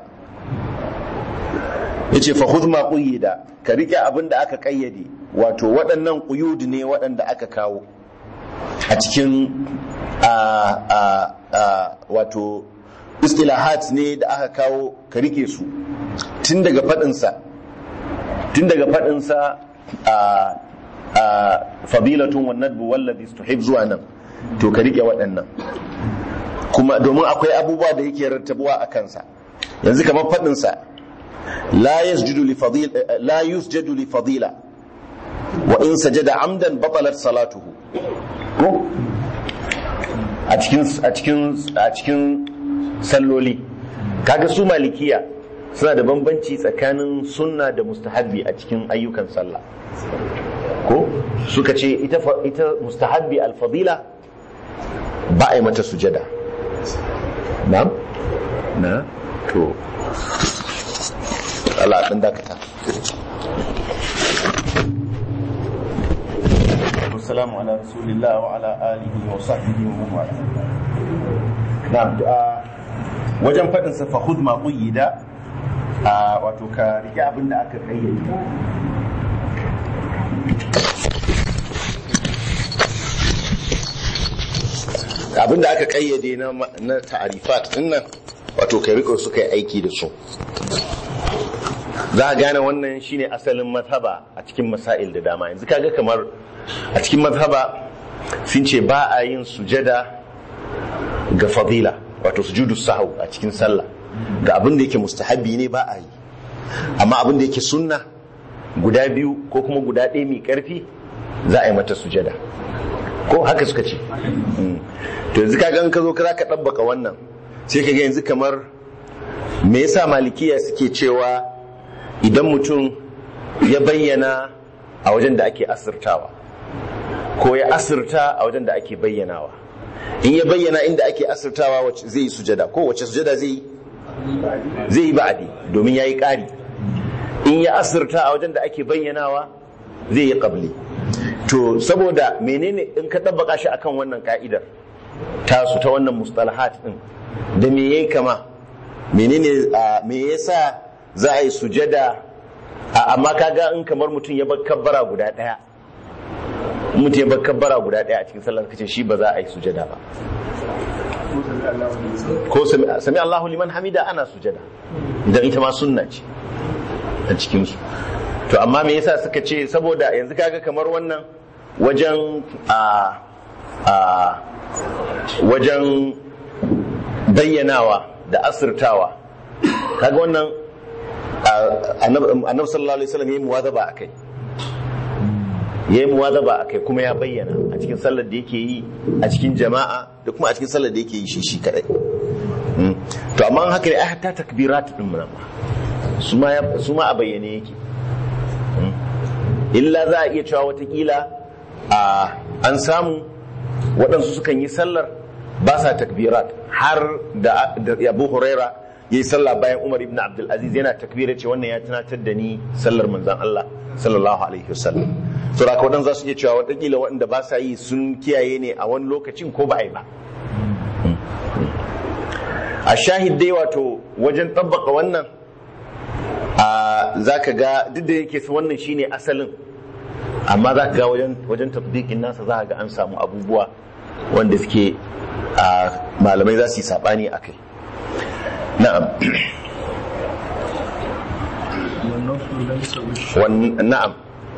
A: yace fa khudh ma quyida ka rike abin da aka kayyade wato waɗannan quyud ne waɗanda aka kawo a cikin a a a wato istilahat ne da aka kawo ka rike su tun daga faɗin sa tun daga faɗin sa a a fadilatun wan nadbu wallazi tuhib zuwa nan to ka rike waɗannan kuma domin akwai abubuwa da yake rattabuwa a kansa yanzu kamar faɗinsa la yasjudu li fadila la yusjadu li fadila wa in sajada amdan batalat salatuhu ko a cikin a cikin a cikin salloli kaga su malikiya suna da bambanci tsakanin sunna da mustahabbi a cikin ayyukan sallah ko suka ce ita fa- ita mustahabbi al-fadila ba a yi mata sujada na? na? to Allah ɗin dakata Assalamu ala rasulillah wa ala alihi wa sahbihi wa man wala na wajen faɗin sa fa khudh ma quyida a wato ka rike abin da aka kayyade abin da aka kayyade na na ta'arifat din nan wato kai riko suka yi aiki da su za a gane wannan shine asalin mazhaba a cikin masail da dama yanzu kaga kamar a cikin mazhaba sun ce ba a yin sujada ga fadila wato sujudu sahau a cikin sallah ga abin da yake mustahabi ne ba a yi amma abin da yake sunna guda biyu ko kuma guda ɗaya mai ƙarfi za a yi mata sujada ko haka suka ce Mm. to yanzu ka gan ka zo ka ka ɗabbaka wannan sai ka ga yanzu kamar me yasa malikiya suke cewa idan mutum ya bayyana a wajen da ake asirtawa ko ya asirta a wajen da ake bayyanawa in ya bayyana inda ake asirtawa wacce zai yi sujada ko wacce sujada zai yi zai yi ba'adi domin ya yi ƙari in ya asirta a wajen da ake bayyanawa zai yi ƙabli to saboda menene in ka ɗabbaka shi akan wannan ka'idar tasu ta wannan mustalahat din da me yayi kama menene a, me yasa za a yi sujada a, amma kaga in kamar mutum ya bar kabbara guda daya mutum ya bar kabbara guda daya a cikin sallar kace shi ba za a yi sujada ba ko sami sami Allahu liman hamida ana sujada idan ita ma sunna ce a cikin su to amma me yasa suka ce saboda yanzu kaga kamar wannan wajen a a wajen bayyanawa da asirtawa kaga wannan annabi sallallahu alaihi wasallam yayi muwazaba akai yayi muwazaba akai kuma ya bayyana a cikin sallar da yake yi a cikin jama'a da kuma a cikin sallar da yake yi shi shi kadai to amma haka ne ai hatta takbirat din mun su ma su ma a bayyane yake illa za a iya cewa watakila a an samu waɗansu sukan yi sallar ba sa takbirat har da abu huraira ya yi sallah bayan umar ibn abdulaziz yana takbira ce wannan ya tunatar da ni sallar manzan allah sallallahu alaihi wasallam so da waɗanda za su iya cewa watakila waɗanda ba sa yi sun kiyaye ne a wani lokacin ko ba a yi ba a shahid dai wato wajen tabbaka wannan za ka ga duk da yake wannan shine asalin amma za ka ga wajen tatbikin nasa za ka ga an samu abubuwa wanda suke malamai za su yi saɓani a kai na'am na'am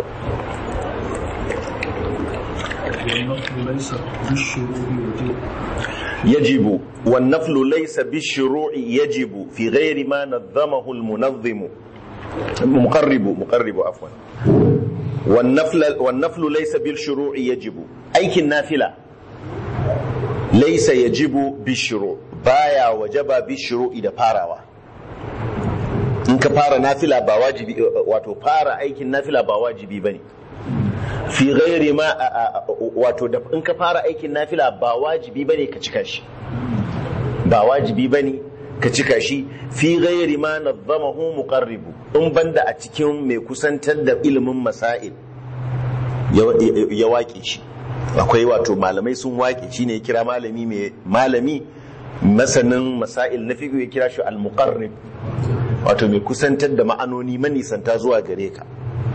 B: والنفل ليس بالشروع وجوب
A: يجب والنفل ليس بالشروع يجب في غير ما نظمه المنظم مقرب مقرب عفوا والنفل والنفل ليس بالشروع يجب أيك النافلة ليس يجب بالشروع بايا وجب بالشروع إذا فاروا in in ka fara nafila ba wajibi wato fara aikin nafila ba wajibi bane fi ghairi ma wato da in ka fara aikin nafila ba wajibi bane ka cika shi ba wajibi bane ka cika shi fi ghairi ma nazzamahu muqarribu in banda a cikin mai kusantar da ilimin masail ya waƙe shi akwai wato malamai sun waƙe shi ne kira malami mai malami masanin masail na fiƙo ya kira shi al-muqarrib wato mai kusantar da ma'anoni manisanta zuwa gare ka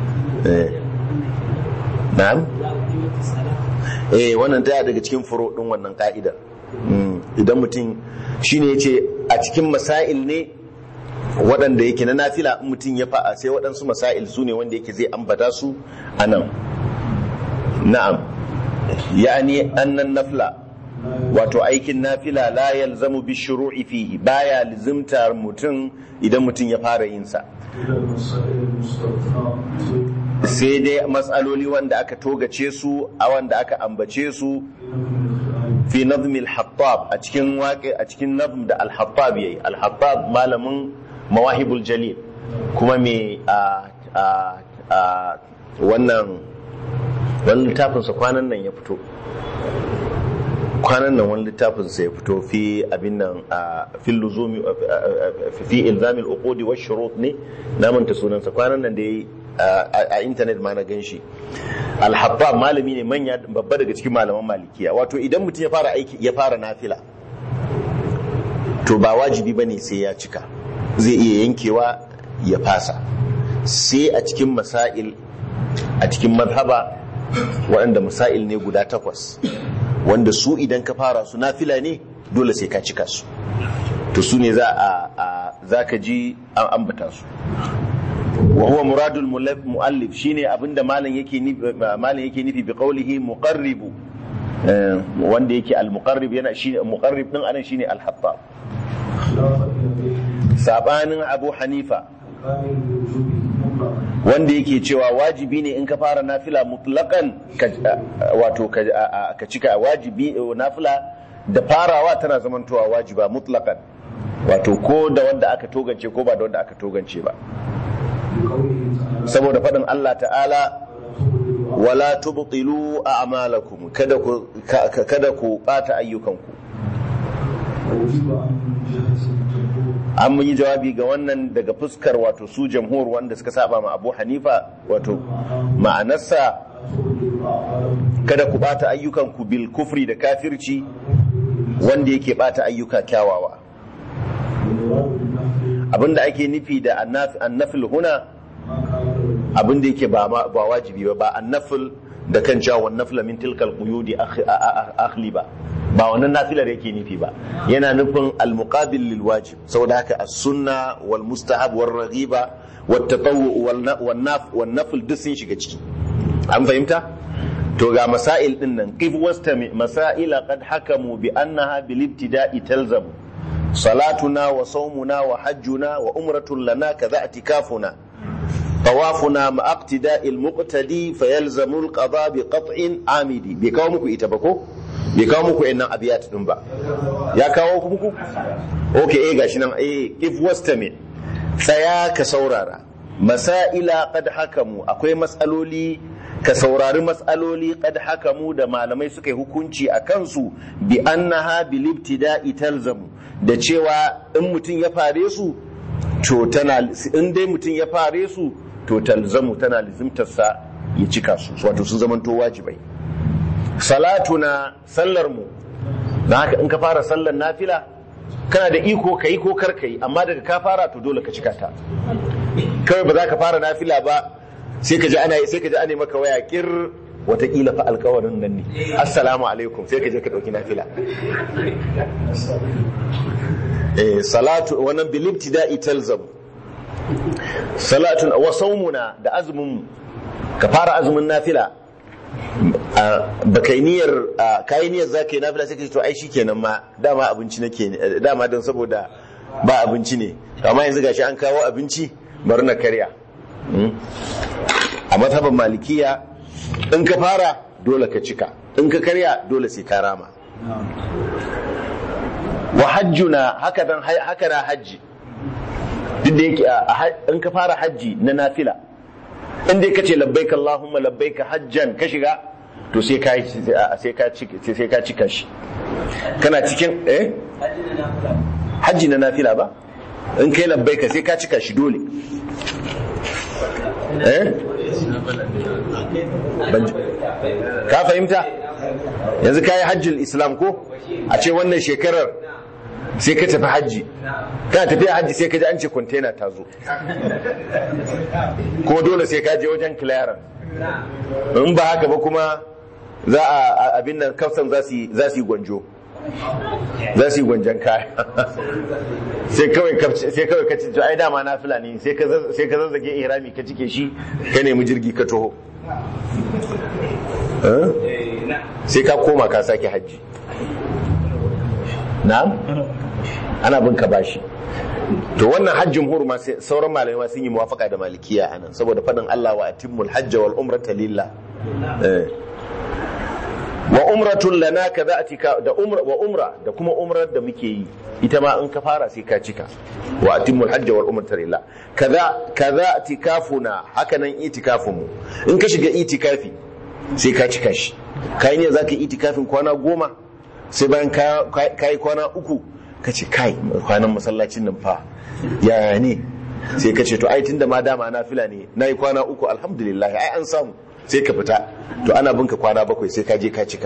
A: na'am eh wannan taya daga cikin furo din wannan ka'idar idan mutum shine yace a cikin masail ne waɗanda yake na nafila in mutum ya fa'a sai waɗansu masail su ne wanda yake zai ambata su a nan na'am yani annan nafla wato aikin nafila la yalzamu bi shuru'i fihi baya lizimtar mutum idan mutum ya fara yin sa sai dai matsaloli wanda aka togace su a wanda aka ambace su fi nazmi al-hattab a cikin waƙe a cikin nazm da al-hattab yayi al-hattab malamin mawahibul jalil kuma me a a wannan wani littafinsa kwanan nan ya fito kwanan nan wani littafinsa ya fito fi abin nan a fil luzumi fi ilzamil uqudi wa shurut ne na manta sunansa kwanan nan da yayi a intanet ma na ganshi al-hattab malami ne manya babba daga cikin malaman malikiya wato idan mutum ya fara aiki ya fara nafila to ba wajibi bane sai ya cika zai iya yankewa ya fasa sai a cikin masail a cikin mazhaba waɗanda masail ne guda takwas wanda su idan ka fara su nafila ne dole sai ka cika su to su ne za a za ka ji an ambata su wa huwa muradul muallif shine abinda malam yake nufi malam yake nufi bi qawlihi muqarribu wanda yake al muqarrib yana shine muqarrib din anan shine al hattab sabanin abu hanifa wanda yake cewa wajibi ne in ka fara nafila mutlakan wato ka cika wajibi nafila da farawa tana zamantowa wajiba mutlakan wato ko da wanda aka togance ko ba da wanda aka togance ba saboda faɗin Allah ta'ala wala tubtilu a'malakum kada ku kada ku bata ayyukanku an yi jawabi ga wannan daga fuskar wato su jamhur wanda suka saba ma abu hanifa wato ma'anarsa kada ku bata ayyukanku bil kufri da kafirci wanda yake bata ayyuka kyawawa abinda ake nufi da annafil huna abinda yake ba wajibi ba ba annafil da kan cewa wannan min tilkal quyudi akhli ba ba wannan nafilar yake nufi ba yana nufin almuqabil lil wajib saboda haka as-sunna wal mustahab wal raghiba wat tatawwu wal naf wal nafl duk sun shiga ciki an fahimta to ga masail din nan qif wastami masaila qad hakamu bi annaha bil ibtida'i talzamu salatuna wa sawmuna wa hajjuna wa umratun lana kadha itikafuna طوافنا مع اقتداء المقتدي فيلزم القضاء بقطع عامدي بكاو muku ita ba ko bai kawo muku innan abiyat din ba ya kawo muku okay eh gashi nan eh if wastami tsaya ka saurara masaila qad hakamu akwai matsaloli ka saurari matsaloli qad hakamu da malamai suka yi hukunci a kansu bi annaha bil ibtida'i talzamu da cewa in mutum ya fare su to tana in dai mutum ya fare su to talzamu tana lizimtarsa ya cika su wato sun zamanto wajibai salatuna sallar mu da haka in ka fara sallar nafila kana da iko ka yi ko kar ka yi amma daga ka fara to dole ka cika ta kawai ba za ka fara nafila ba sai ka ji ana sai ka ji ana maka waya kir watakila fa alkawarin nan ne assalamu alaikum sai ka je ka dauki nafila eh salatu wannan bil ibtida'i talzam salatun wa sawmuna da azumin ka fara azumin nafila ba kai niyyar kai niyyar za ka yi nafila sai ka ce to ai shikenan ma dama abinci nake dama don saboda ba abinci ne amma yanzu gashi an kawo abinci bari na karya a mazhaban malikiya in ka fara dole ka cika in ka karya dole sai ka rama wa hajjuna haka dan haka na hajji duk da yake a- a ha- in ka fara hajji na nafila in dai kace labbaik Allahumma labbaik hajjan ka shiga to sai ka yi- sai ka cika sai ka cika shi kana cikin eh hajji na nafila ba in kai labbaika sai ka cika shi dole eh Ban ji- ka fahimta yanzu ka yi hajjin islam ko a ce wannan shekarar sai ka tafi hajji kana tafiya hajji sai ka ji an ce kwantena ta zo kuma dole sai ka je wajen clearance in ba haka ba kuma za a a- abin nan kafsan za su yi za su yi gwanjo za su yi gwanjon kaya sai kawai ka sai kawai ka ce to ai dama na fulani sai ka zaz- sai ka zazzage ihrami ka cike shi ka nemi jirgi ka taho Eh? sai ka koma ka sake hajji na'am ana bin ka bashi to wannan hajjin hurma sai sauran malamai ma sun yi muwafaka da malikiya anan saboda fadin Allah wa atimmul hajja wal umrata lillah eh wa umratun lana kaza atika da umra wa umra da kuma umrar da muke yi ita ma in ka fara sai ka cika wa atimmul hajja wal umrata lillah kaza kaza atikafuna haka nan itikafun mu in ka shiga itikafi sai ka cika shi kai ne zaka yi itikafin kwana goma sai bayan ka ka yi kwana uku ka ce kai kwanan masallacin nan fa yaya ne sai ka ce to ai tunda ma dama na fila ne na yi kwana uku alhamdulillah ai an samu sai ka fita to ana binka kwana bakwai sai ka je ka cika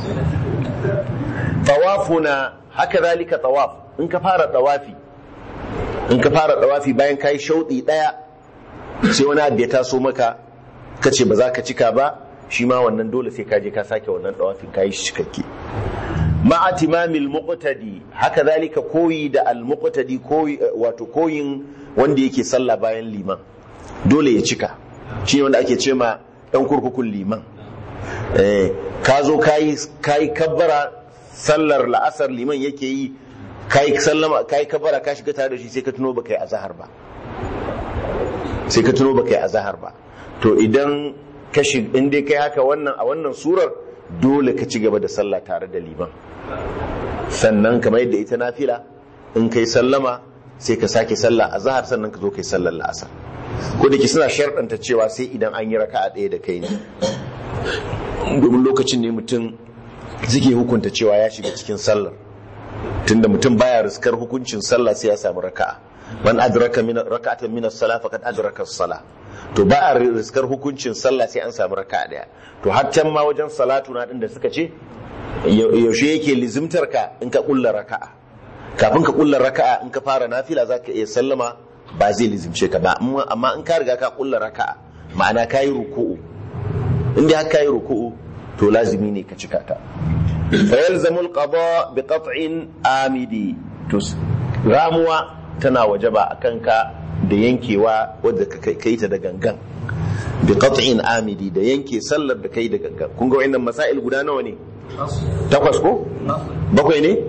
A: tawafuna haka zalika tawaf in ka fara tawafi in ka fara tawafi bayan ka yi shauɗi ɗaya sai wani abu ya taso maka ka ce ba za ka cika ba shi ma wannan dole sai ka je ka sake wannan tawafin ka yi shi cikakke ma'a timamil muqtadi haka zalika koyi da al muqtadi koyi wato koyin wanda yake sallah bayan liman dole ya cika shi wanda ake ce ma ɗan kurkukun liman eh ka zo kayi kayi kabbara sallar la'asar liman yake yi kayi sallama kayi kabbara ka shiga tare da shi sai ka tuno baka yi azhar ba sai ka tuno baka yi azhar ba to idan ka shi in dai kai haka wannan a wannan surar dole ka ci gaba da sallah tare da liman sannan kamar yadda ita nafila in kai sallama sai ka sake sallah a zahar sannan ka zo kai sallar la'asar ko da ke suna sharɗanta cewa sai idan an yi raka'a ɗaya da kai ne domin lokacin ne mutum suke hukunta cewa ya shiga cikin sallar tunda mutum baya riskar hukuncin sallah sai ya samu raka'a man adraka min raka'atan min as-salah faqad adraka as-salah to ba a riskar hukuncin sallah sai an samu raka'a daya to har can ma wajen salatu na din da suka ce yaushe yake lizimtar ka in ka kulla raka'a kafin ka kulla raka'a in ka fara nafila zaka iya sallama ba zai lizimce ka ba amma in ka riga ka kulla raka'a ma'ana ka yi ruku'u in dai ka yi ruku'u to lazimi ne ka cika ta fa yalzamu al-qada bi qat'in amidi to ramuwa tana wajaba akan ka da yankewa wadda ka yi ta da gangan bi qat'in amidi da yanke sallar da kai da gangan kun ga wayannan masail guda nawa ne takwas ko bakwai ne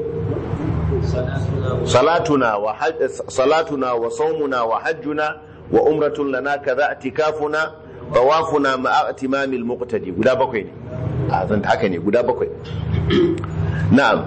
A: salatuna wa salatuna wa sawmuna wa hajjuna wa umratun lana kaza atikafuna tawafuna ma'a timamil muqtadi guda bakwai ne a zan haka ne guda bakwai na'am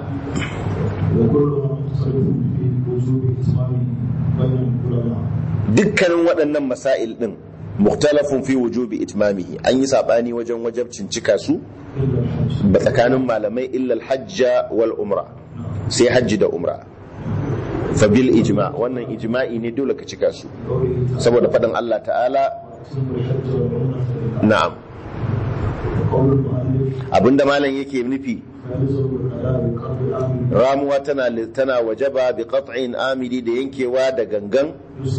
A: dukkanin waɗannan masail din muktalafun fi wujubi itmamihi an yi sabani wajen wajabcin cika su ba tsakanin malamai illa hajja wal umra sai hajji da umra fa bil ijma wannan ijma'i ne dole ka cika su saboda faɗin Allah ta'ala na'am abinda malam yake nufi ramuwa tana tana wajaba bi qat'in amidi da yankewa da gangan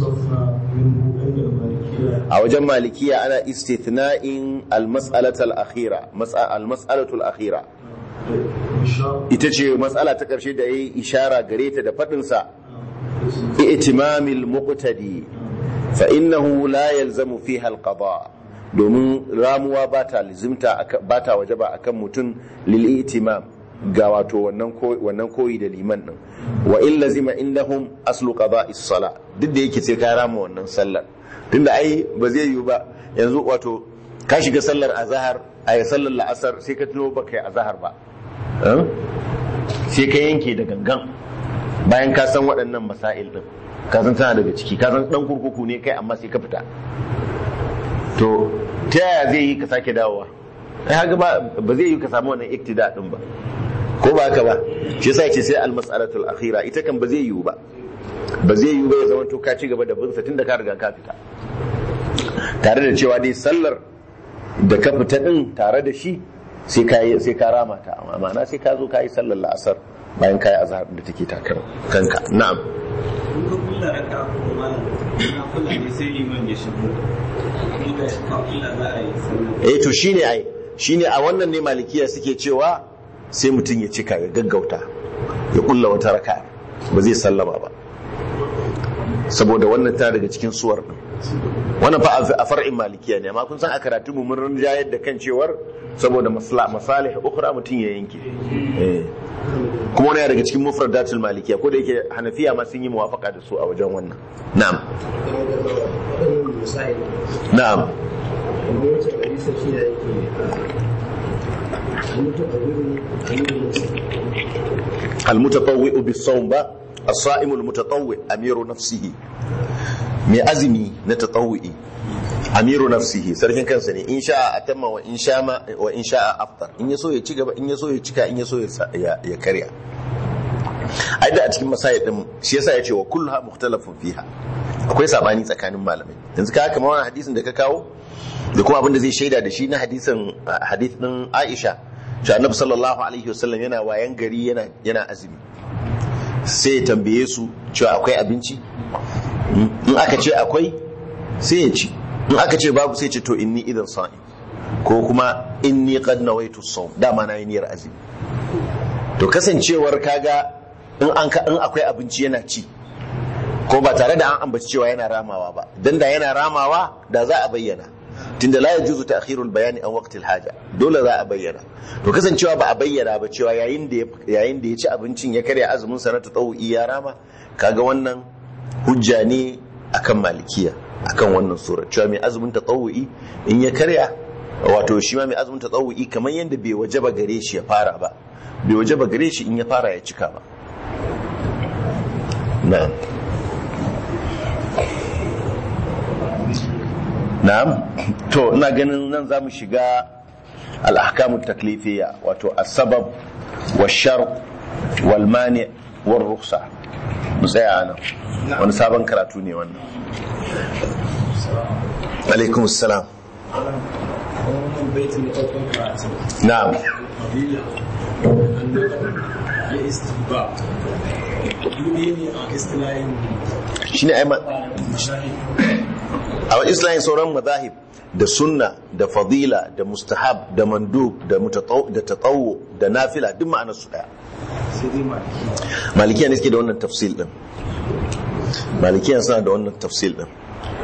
A: a wajen malikiya ana istithna'in al-mas'alatul akhira al-mas'alatul akhira ita ce matsala ta ƙarshe da yayi ishara gare ta da fadin sa i'timamil muqtadi fa innahu la yalzamu fiha al-qada domin ramuwa ba ta lizimta ba ta wajaba akan mutum lil itimam ga wato wannan koyi da liman din wa in lazima indahum aslu qada'is sala duk da yake sai ka rama wannan sallar tunda ai ba zai yiwu ba yanzu wato ka shiga sallar azhar a sallar la'asar sai ka tuno baka yi azhar ba sai ka yanke da gangan bayan ka san waɗannan masail din ka san tana daga ciki ka san dan kurkuku ne kai amma sai ka fita to ta yaya zai yi ka sake dawowa ai haka ba ba zai yi ka samu wannan iktida din ba ko ba haka ba shi yasa yace sai al-mas'alatul akhira ita kan ba zai yiwu ba ba zai yiwu ba ya zama to ka ci gaba da bin sa tunda ka riga ka fita tare da cewa dai sallar da ka fita din tare da shi sai ka sai ka rama ta amma ma'ana sai ka zo ka yi sallar la'asar bayan ka yi azhar da take takar kanka na'am
E: in ka kulla raka ko malam na kulla ne sai liman ya shigo kuma ga shi ka kulla za a yi sallah
A: eh to shine ai shine a wannan ne malikiya suke cewa sai mutum ya cika ya gaggauta ya kulla wata raka ba zai sallama ba saboda wannan ta daga cikin suwar din wannan fa a far'in malikiya ne amma kun san a karatu mu mun rinjayar da kan cewar saboda masala masalih ukhra mutum ya yanke eh kuma wani daga cikin mufradatul malikiya ko da yake hanafiya ma sun yi muwafaka da su a wajen wannan na'am
C: misali
A: na'am
C: kuma wacce hadisa shi da yake mutu a wurin
A: المتطوئ بالصوم با الصائم المتطوئ امير نفسه mai azumi na tatawu'i amiru nafsihi sarkin kansa ne in sha'a atamma wa in sha'a wa in sha'a aftar in yaso ya ci gaba in yaso ya cika in yaso ya ya karya ai da a cikin masayid din shi yasa yace wa kulluha mukhtalafun fiha akwai sabani tsakanin malamai yanzu ka kamar wannan hadisin da ka kawo da kuma abin da zai shaida da shi na hadisin hadith din Aisha shi annabi sallallahu alaihi wasallam yana wayan gari yana yana azumi sai ya tambaye su cewa akwai abinci in aka ce akwai sai ya ci in aka ce babu sai ce to inni idan sa'in ko kuma inni qad nawaitu sawm dama na yi niyyar azumi to kasancewar kaga in an ka in akwai abinci yana ci ko ba tare da an ambaci cewa yana ramawa ba dan da yana ramawa da za a bayyana tunda la yajuzu ta'khirul bayani an waqtil haja dole za a bayyana to kasancewa ba a bayyana ba cewa yayin da yayin da ya ci abincin ya karya azumin sa na tatawi ya rama kaga wannan hujja ne akan malikiya akan wannan sura cewa mai azumin tatawi in ya karya wato shi ma mai azumin tatawi kamar yadda bai wajaba gare shi ya fara ba bai wajaba gare shi in ya fara ya cika ba na'am na'am to ina ganin nan za mu shiga al'ahkamu taklifiyya wato asabab wa shar wal mani war ruksa mu tsaya nan wani sabon karatu ne wannan alaikum salam
E: wannan baitin da ɗaukar karatu
A: na'am
E: fadila ya istiba dubi ne a istilahin
A: shine ai ma- a islamin sauran mazahib da sunna da fadila da mustahab da mandub da mutataw da tatawu da nafila duk ma'anar su daya
E: sai dai maliki
A: malikiya ne suke da wannan tafsil din malikiya suna da wannan tafsil din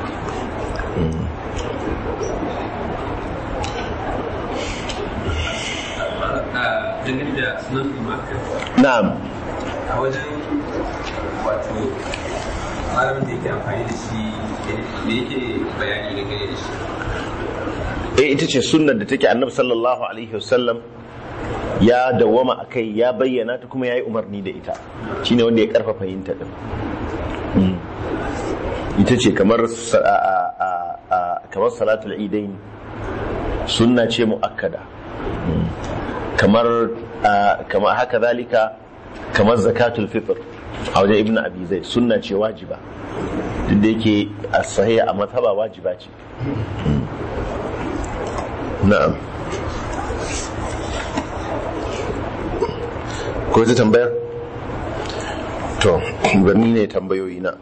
D: dangane da sunan imaka
A: na'am
D: a wajen wato malamin da yake amfani da shi da yake bayani da gare da shi
A: eh ita ce sunnar da take annabi sallallahu alaihi wasallam ya dawwama akai ya bayyana ta kuma yayi umarni da ita shine wanda ya karfafa yin ta din Mm. ita ce kamar sa- a- a- a- a- kamar salatul idain sunna ce muakkada Mm. kamar a- kamar haka zalika kamar zakatul fitr a wajen ibnu abi zaid sunna ce wajiba duk da yake a sahiha a mazhaba wajiba ce na'am ko ta tambayar to gani ne tambayoyi na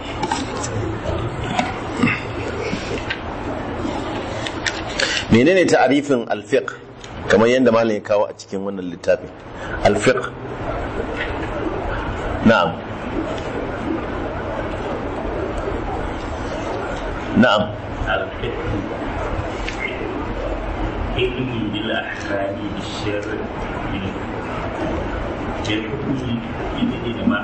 A: menene ta'arifin alfiq kamar yadda malam ya kawo a cikin wannan littafin alfiq na'am na'am
F: علم بالأحكام بالشرع بالحكم بالإجماع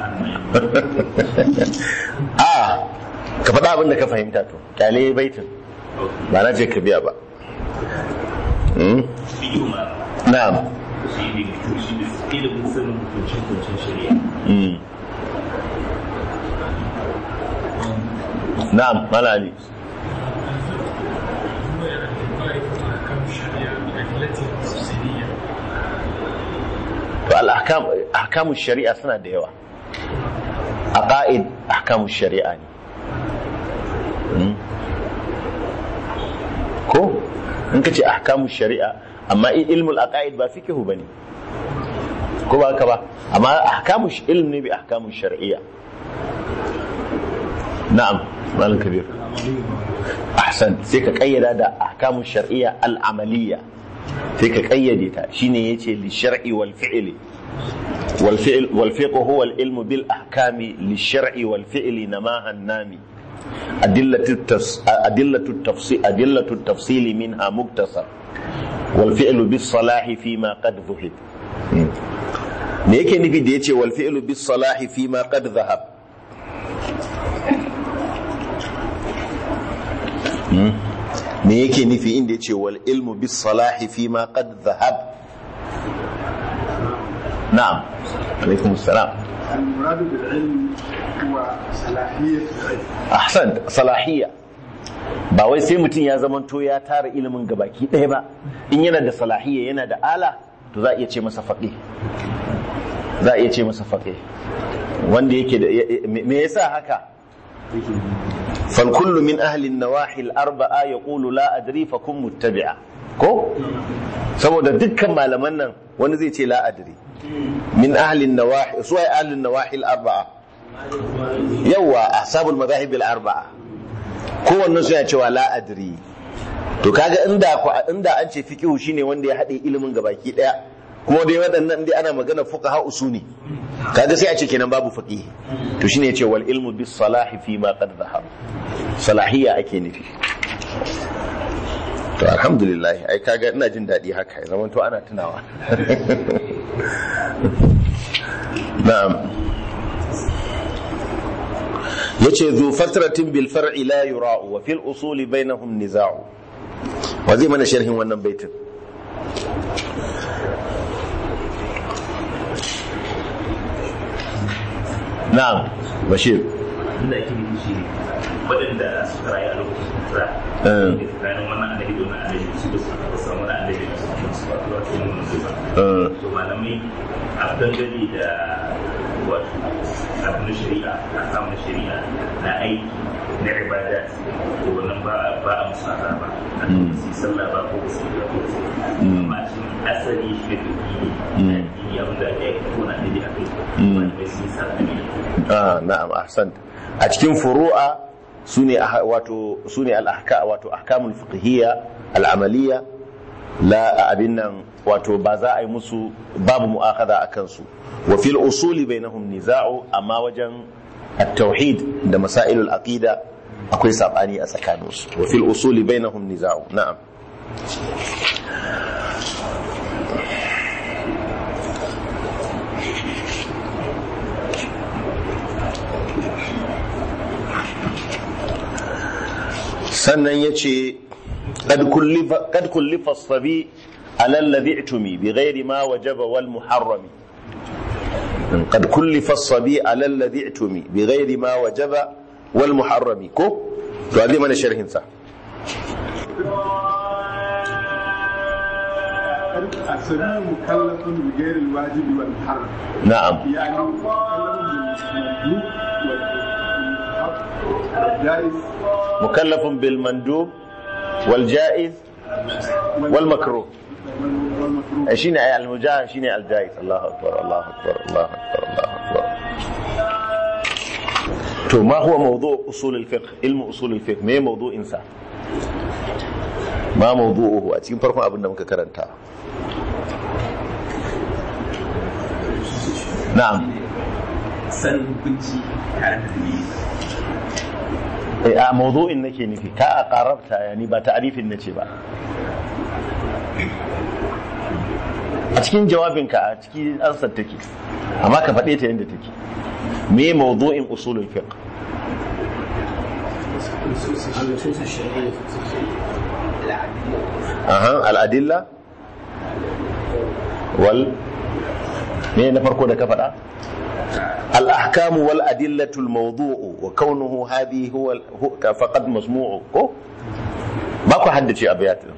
A: a ka faɗa abin da ka fahimta to kyale baitin ba na ce ka biya ba Hmm?
F: فيهما
A: na'am
F: shi ne shi ne ilimin sanin hukuncin hukuncin shari'a
A: Hmm. na'am malali to al-ahkam ahkamu shari'a suna da yawa aqaid ahkamu shari'a ne Hmm. ko in ka ce ahkamu shari'a amma i- ilmul aqaid ba fiqhu bane ko ba haka ba amma ahkamu sh- ilm ne bi ahkamu shar'iyya na'am malam kabir ahsan sai ka kayyada da ahkamu shar'iyya al-amaliyya sai ka kayyade ta shine yace li shar'i wal fi'li wal fi'l wal fiqh huwa al ilmu bil ahkami li shar'i wal fi'li namaha an-nami أدلة التفس... أدلة التفصيل أدلة التفصيل منها مكتسب والفعل بالصلاح فيما قد ذهب me yake nufi da yace wal fi'lu bis salahi fi ma qad dhahab me yake nufi inda yace wal ilmu bis salahi fi ma qad dhahab na'am alaikum assalam
G: المراد بالعلم هو صلاحية العلم
A: ahsan salahiyya ba wai sai mutum ya zamanto ya tara ilimin gabaki ɗaya ba in yana da salahiyya yana da ala to za a iya ce masa faƙi za a iya ce masa faƙi wanda yake da me yasa haka fal kullu min ahli an-nawahi al-arba'a yaqulu la adri fa kun muttabi'a ko saboda dukkan malaman nan wani zai ce la adri min ahli an-nawahi su ai ahli an-nawahi al-arba'a yawa ashabul madahib al-arba'a kowannen su ya cewa la adri to kaga inda inda an ce fiqhu shine wanda ya hade ilimin gabaki daya kuma dai waɗannan dai ana magana fuqaha usuni kaga sai a ce kenan babu faqih to shine yace wal ilmu bis salahi fi ma qad zahar salahiyya ake nufi to alhamdulillah ai kaga ina jin daɗi haka ya zama to ana tunawa na'am yace zu fatratin bil far'i la yura'u wa fil usuli bainahum niza'u wa zai mana sharhin wannan baitin na'am bashir
F: inda ake nufi shi ne waɗanda suka rayu a lokacin kira
A: Eh.
F: da tsakanin wannan annabi da wannan annabi su ba su taɓa samu wani annabi da su ba su ba ba su nuna su ba
A: Eh.
F: to malamai a dangane da wato abin shari'a a samun shari'a na aiki na ibada to wannan ba a ba a musu azaba a
A: Mm.
F: su yi sallah ba ko su yi ba ko su yi
A: Mm.
F: amma shi asali shi da duki
A: Mm.
F: ne addini abin da ake aiki ko na annabi a kai
A: Mm.
F: malamai sun yi sabani
A: ah na'am ahsan a cikin furu'a sune ah- wato sune al-ahka wato ahkamul fiqhiyya al-amaliyya la abin nan wato ba za a yi musu babu mu'akhadha akan su wa fil usuli bainahum niza'u amma wajen at-tauhid da masailul aqida akwai sabani a tsakaninsu wa fil usuli bainahum niza'u na'am sannan ya ce kad kullifa sabi alal itumi bi ghairi ma wajaba wal muharrami kad kullifa sabi alal itumi bi ghairi ma wajaba wal muharrami ko to a zai mana sharhin sa
G: السبيل مكلف بغير الواجب والمحرم
A: na'am
G: يعني مكلف بالمندوب والمستحب والجائز
A: mukallafun bil mandub wal jaiz wal makruh
G: والمكروه
A: ai shine ay al mujahid shine al jaiz Allahu akbar Allahu akbar Allahu akbar Allahu akbar to ma huwa mawdu' usul al fiqh ilmu usul al fiqh me mawdu'in sa ma mawdu'uhu a cikin farkon abin da muka karanta na'am
D: san hukunci tare da dalili
A: eh a mawdu'in nake nufi ka a qarabta yani ba ta'rifin nace ba a cikin jawabinka a cikin ansar take amma ka faɗe ta yadda take me mawdu'in usulul fiqh
C: النصوص الشرعية
A: aha al-adilla wal me na farko da ka faɗa الأحكام والأدلة الموضوع وكونه هذه هو هو- فقد مسموع ko ba ku haddace abiyat din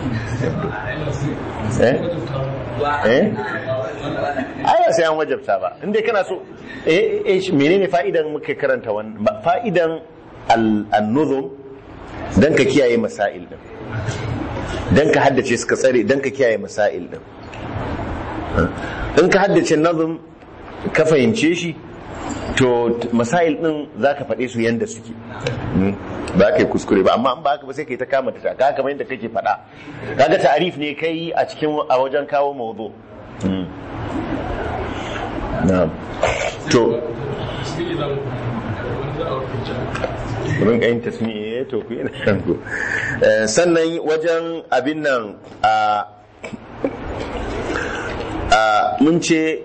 A: eh eh ai sai an wajabta ba inda kana so eh eh shi- menene fa'idan muke karanta wannan Ba- fa'idan al- an-nuzum dan ka kiyaye masail din dan ka haddace suka tsare dan ka kiyaye masail din in ka haddace nazum ka fahimce shi to t- masail din za ka faɗe su yadda suke Mm. ba ka yi kuskure ba amma in ba haka ba sai ka yi ta kama ta ka kamar yadda kake faɗa kaga ta'arif ne kai a cikin a wajen kawo mawdu Mm. na'am to wurin ƙayin tasmi'i ya to ku yana kanku Eh, sannan wajen abin nan a a mun ce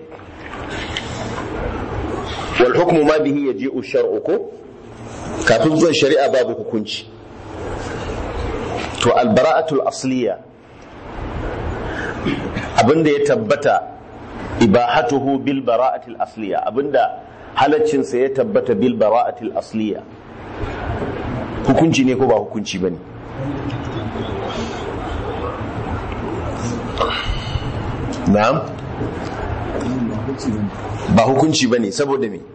A: wal hukmu ma bihi yaji'u shar'u ko kafin zuwan shari'a babu hukunci to al bara'atul asliya abinda ya tabbata ibahatuhu bil bara'atil asliya abinda halaccin sa ya tabbata bil bara'atil asliya hukunci ne ko ba hukunci bane na'am ba hukunci ba ne saboda me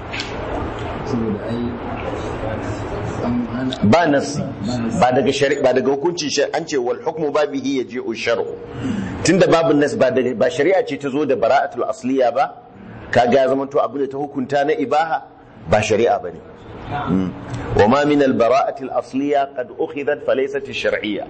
A: ba nasi ba daga shari ba daga hukunci shari an ce wal hukmu ba bihi ya je shar'u tunda babu nas ba daga ba shari'a ce ta zo da bara'atul asliya ba kaga ya zama to abin da ta hukunta na ibaha ba shari'a bane Mm. wa ma min al bara'atil asliya qad ukhidat fa laysat shar'iyya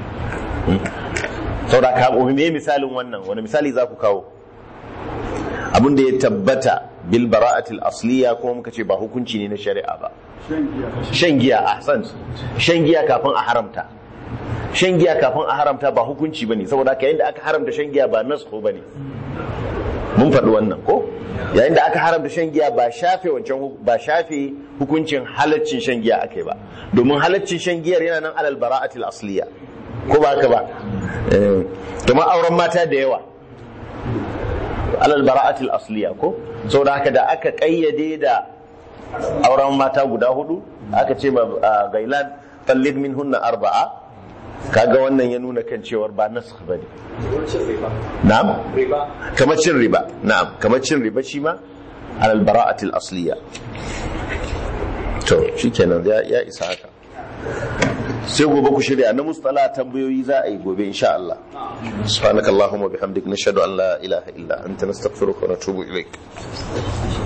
A: saboda ka me misalin wannan wani misali za ku kawo abin da ya tabbata bil bara'atil asliya kuma muka ce ba hukunci ne na shari'a ba shan giya ahsan shan giya kafin a haramta shan giya kafin a haramta ba hukunci bane saboda haka yayin da aka haramta shan giya ba nasko bane mun faɗi wannan ko yayin da aka haramta shan giya ba shafe wancan hu- ba shafe hukuncin halaccin shan giya akai ba domin halaccin shan giyar yana nan alal bara'atil asliya ko ba haka ba eh kamar auren mata da yawa alal bara'atil asliya ko saboda haka da aka kayyade da auren mata guda hudu aka ce ma ah, gailan tallid min hunna arba'a kaga wannan ya nuna kan cewar ba nasakh bane na'am kamar cin riba na'am kamar cin riba shi ma alal bara'atil asliya to shikenan ya ya isa haka sai gobe ku shirya na mustala tambayoyi za a yi gobe insha Allah subhanakallahumma bihamdik nashhadu an la ilaha illa anta nastaghfiruka wa natubu ilaik